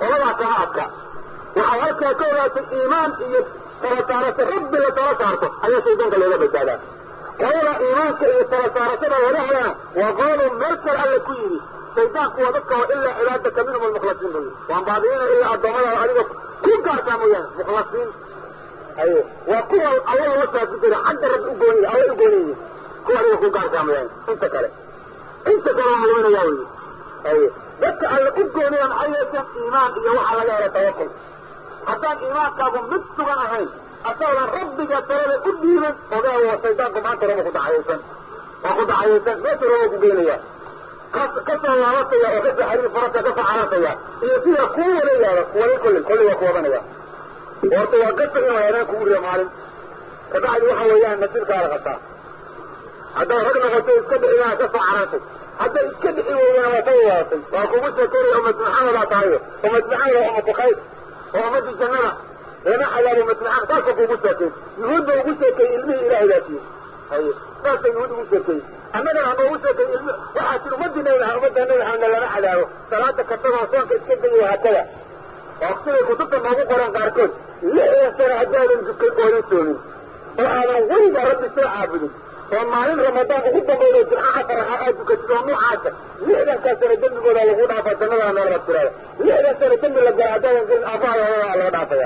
qoladaa kama adka waxay halkaa ka ogaatay iimaan iyo tala saarasho rabbi la tala saarto ayaa shaydaanka looga badbaadaa qolada iimaanka iyo tala saarashada laga helana waa qoladu meel kale alle ku yidhi shaydaanku waa dadka oo ilaa cibaadaka minhum almukhlasiin buu yidhi waan baadiina ilaa addoommadaada adiga ku gaartaa mooyaane mukhlasiin aye waa kuwa alla loo saafi jira xagga rabbi u gooniy alla u gooniyi kuwa adiga ku gaartaa mooyaane inta kale inta kale waa luminayaa wey aye dadka alle u gooniya maxay yeesheen iimaan iyo waxaa laga hela tawakul haddaan iimaankaagu mid sugan ahayn asagoodan rabbiga talada u dhiibin ogaa waa shaydaanku maanta raba ku dacayaysan waa ku dacayaysan meesha raba ku geynaya ka kasoo laabataya oo kasoo xariir farasa kasoo carartaya iyo sida kuu wala yaado wala kollin kolli waa ku wadanaya horta waa gasa inuu habeen kugu riyo maalin kabacdi waxa weeyaan nasiibkaada qataa haddaad rag noqoto iska dhiciyana kasoo carartay hadday iska dhici weydana waa ka waaatay waa kugu sheekeynaya ummad maxamedaa tahayo ummad maxamed waa ummatu khayr oo ummadii jannada lama cadaabo ummad maxamed saasa kuugu sheekeyn yuhuud ba ugu sheekeeyey ilmihii ilaahay baasiye haye saasa yuhuud ugu sheekeeyey annagana haba ugu sheekay ilmi waxaa tir ummadii nabi maxamed ummadda nabi maxamed lama cadaabo salaada kastaboo soonka iska dayo hakada oo siday kutubta noogu qoran qaarkood lixdan sano haddaadan dukan oodan soomin oo aadan weliba rabbi soo caabudin oo maalin ramadaan ugu dambaydo jimca afar raxa aad dukatid oo nuucaasa lixdankaa sano dembigooda lagu dhaafaa jannadana meelba tirada lixdan sano dembi la gala haddaadan gelin aabaha hooyadaa loo dhaafaya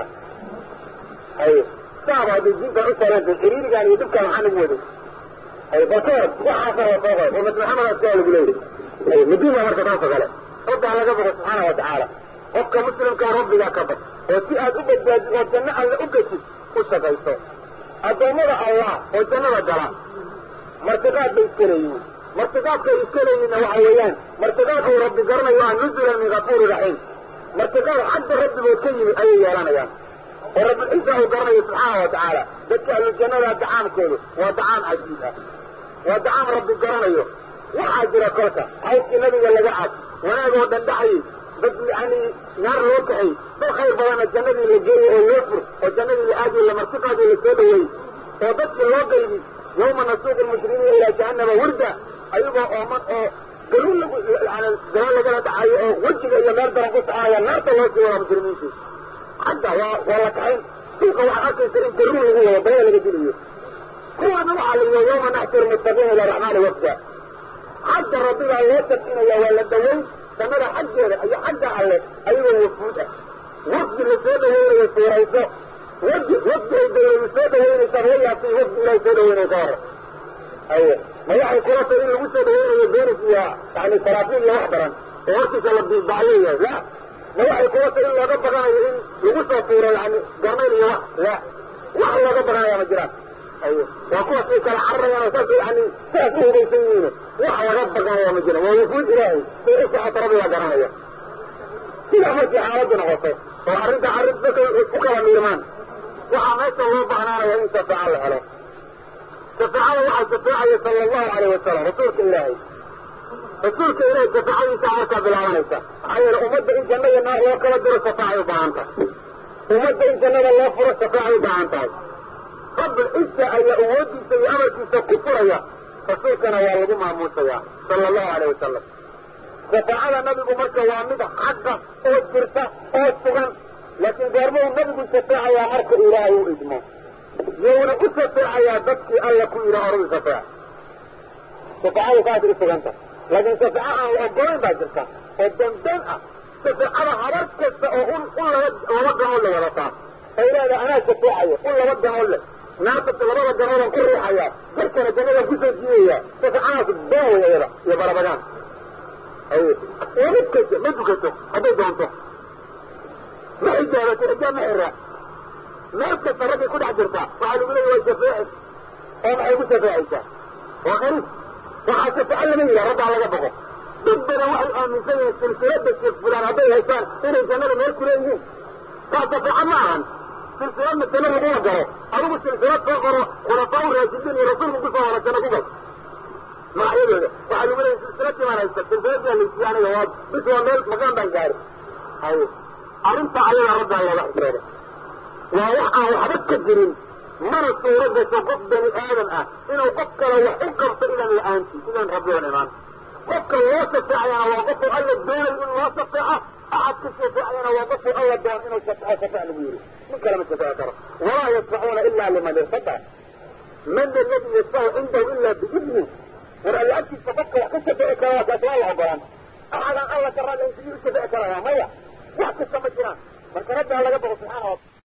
haye saaba hadday diintan u saarantay xiriirigan iyo dhibkaan maxaa nagu waday haye bakoor waxaasa la soo qoray ummad maxamed asaa lagu leeyahay haye madiina marka taasoo kale rabdaa laga bogo subxaana wa tacaala qofka muslimkaa rabbigaa ka bad oo si aad u badbaadid oo janno alle u geshid u shaqayso addoommada allah oo jannada gala martiqaad bay iska leeyihiin martiqaadkay iska leeyihinna waxa weeyaan martiqaad uu rabbi garanayo ah nuzulan min kafuuri raxiim martiqaad xagga rabbigood ka yimid ayay yeelanayaan oo rabbilciisa uu garanayo subxaana wa tacaala dadka ahlu jannada dacaamkoodu waa dacaam cajiib ah waa dacaam rabbi garanayo waxaa jira kolka hawskii nabiga laga cad wanaagoo dhandhaxayay dad yani naar loo kaxay dad khayr badana jannadii la geeyey oo loo fur oo jannadii la aadiyo lamartiqaadii la soo dhaweeyey oo dadkii loo qaybi yawma nasuuqu lmuslimiina ilaa jahannama wirda ayagoo ooman oo galuun lagu yani gabal lagala dhacayo oo wejiga iyo meel daran ku soconaya naarta loo sii wadaa mujrimiintii xagga waa waa la kaxayn suuqa waxaad arkaysa in garuun lagu wado baya laga dilayo kuwaana waxaa la yihi yawma naxsuru muttaqiina ila raxmaani wafda xagga rabbigaa loo sabcinaya waa la daweyn jannada xaggeeda iyo xagga alle ayagoo wafuud ah wafdi la soo dhaweynayo suurayso wafdi wafdi ay dawladu soo dhaweynaysaa laga yaabtay wafdi ilahay soo dhaweynaya ka hore aye ma waxay kula tay in lagu soo dhaweynayo beenis iyo yani saraafiil iyo wax daran oo hortiisa la biibacleeyahay la ma waxay kula tay in looga baqanayo in lagu soo tuuro yani garnayn iyo wax la wax looga baqanaya ma jiraan aye waa kuwaas ay kala cararayaan oo saas yani saas u hugaysan yihiin wax laga baqanaya ma jiraan waa wafuud ilaahay say u socoto rabbi baa garanaya sidaa markii xaaladdu noqoto oo arrinta arrin dadka u kala miirmaan waxaa meesha loo bahnaanaya in shafaaco la helo shafaacada waxaa shafaacaya sala allahu alayh wasalam rasuulka ilaahay rasuulka ilaahay shafaacadiisa markaa bilaabanaysa maxaa yeele ummadda in janna iyo naar loo kala diro shafaacay u baahan tahay ummadda in jannada loo furo shafaacay u baahan tahay rabbul cisa ayaa awoodiisa iyo amarkiisa ku furaya rasuulkana waa lagu maamuusaya sala allahu alayh wasalam shafaacada nabigu marka waa mid xaqa oo jirta oo sugan laakiin goormuu nabigu shafeecayaa marka ilaahay u idmo yowna u shafeecayaa dadkii alla ku yidhi oradu shafeec shafaacadu saasay u suganta laakiin shafeeco aan la ogolayn baa jirta oo dandan ah shafeecada habar kasta oo un un laba laba ganood le wadataa ay leedahay anaa shafeecayo un laba ganood leh naarta labada ganoodan ku riixaya dadkana jannadan kusoo jiidaya shafeecadaas been wey iyada iyo barabagaan aye wama kaso ma dukato hadday doonto ma xijaabato xijaab ma xira meel kasta raggay ku dhex jirtaa waxaa lagu leeya way shafeeci oo maxay ku shafeecaysaa waa qariib waxaa shafeeco lama yidhaha rabbaa laga boqo dad badan waxay aaminsan yihiin silsilada sheekh fulaan hadday haysaan inay jannada meel ku leeyihiin taa shafeeco ma ahan silsiladna janno laguma galo adigu silsilad soo qoro khulafaa raashidiin iyo rasuulku kusoo wara janno ku gal magacyadooda waxaa lagu leeya silsiladii baan haysta silsiladii laysiiya aniga waa bis waa meel makaan baan gaari haye arrinta ayaga rabdaa looga xisooda waa wax aan waxba ka jirin mana suuro gasho qof bani aadan ah inuu qof kale wax u qabto idan la-aanti idan rabbi oon imaan qofka loo shafeecayana waa qofku alla doonay in loo shafeeco axadka shafeecayana waa qofkii alla doon inuu shafeco shafec lagu yidhi nin kalema shafeeci karo walaa yashfacuuna ila liman irtada man aladi yashfacu cindahu ila biidni war alla agtiisa qofka wax ka shafeci kara waa kaas waa la ogolaan axadaan alla ka raalli sidii u shafeci karaya maya wax kasta ma jiraan marka rabbi ha laga boqo subxaana wa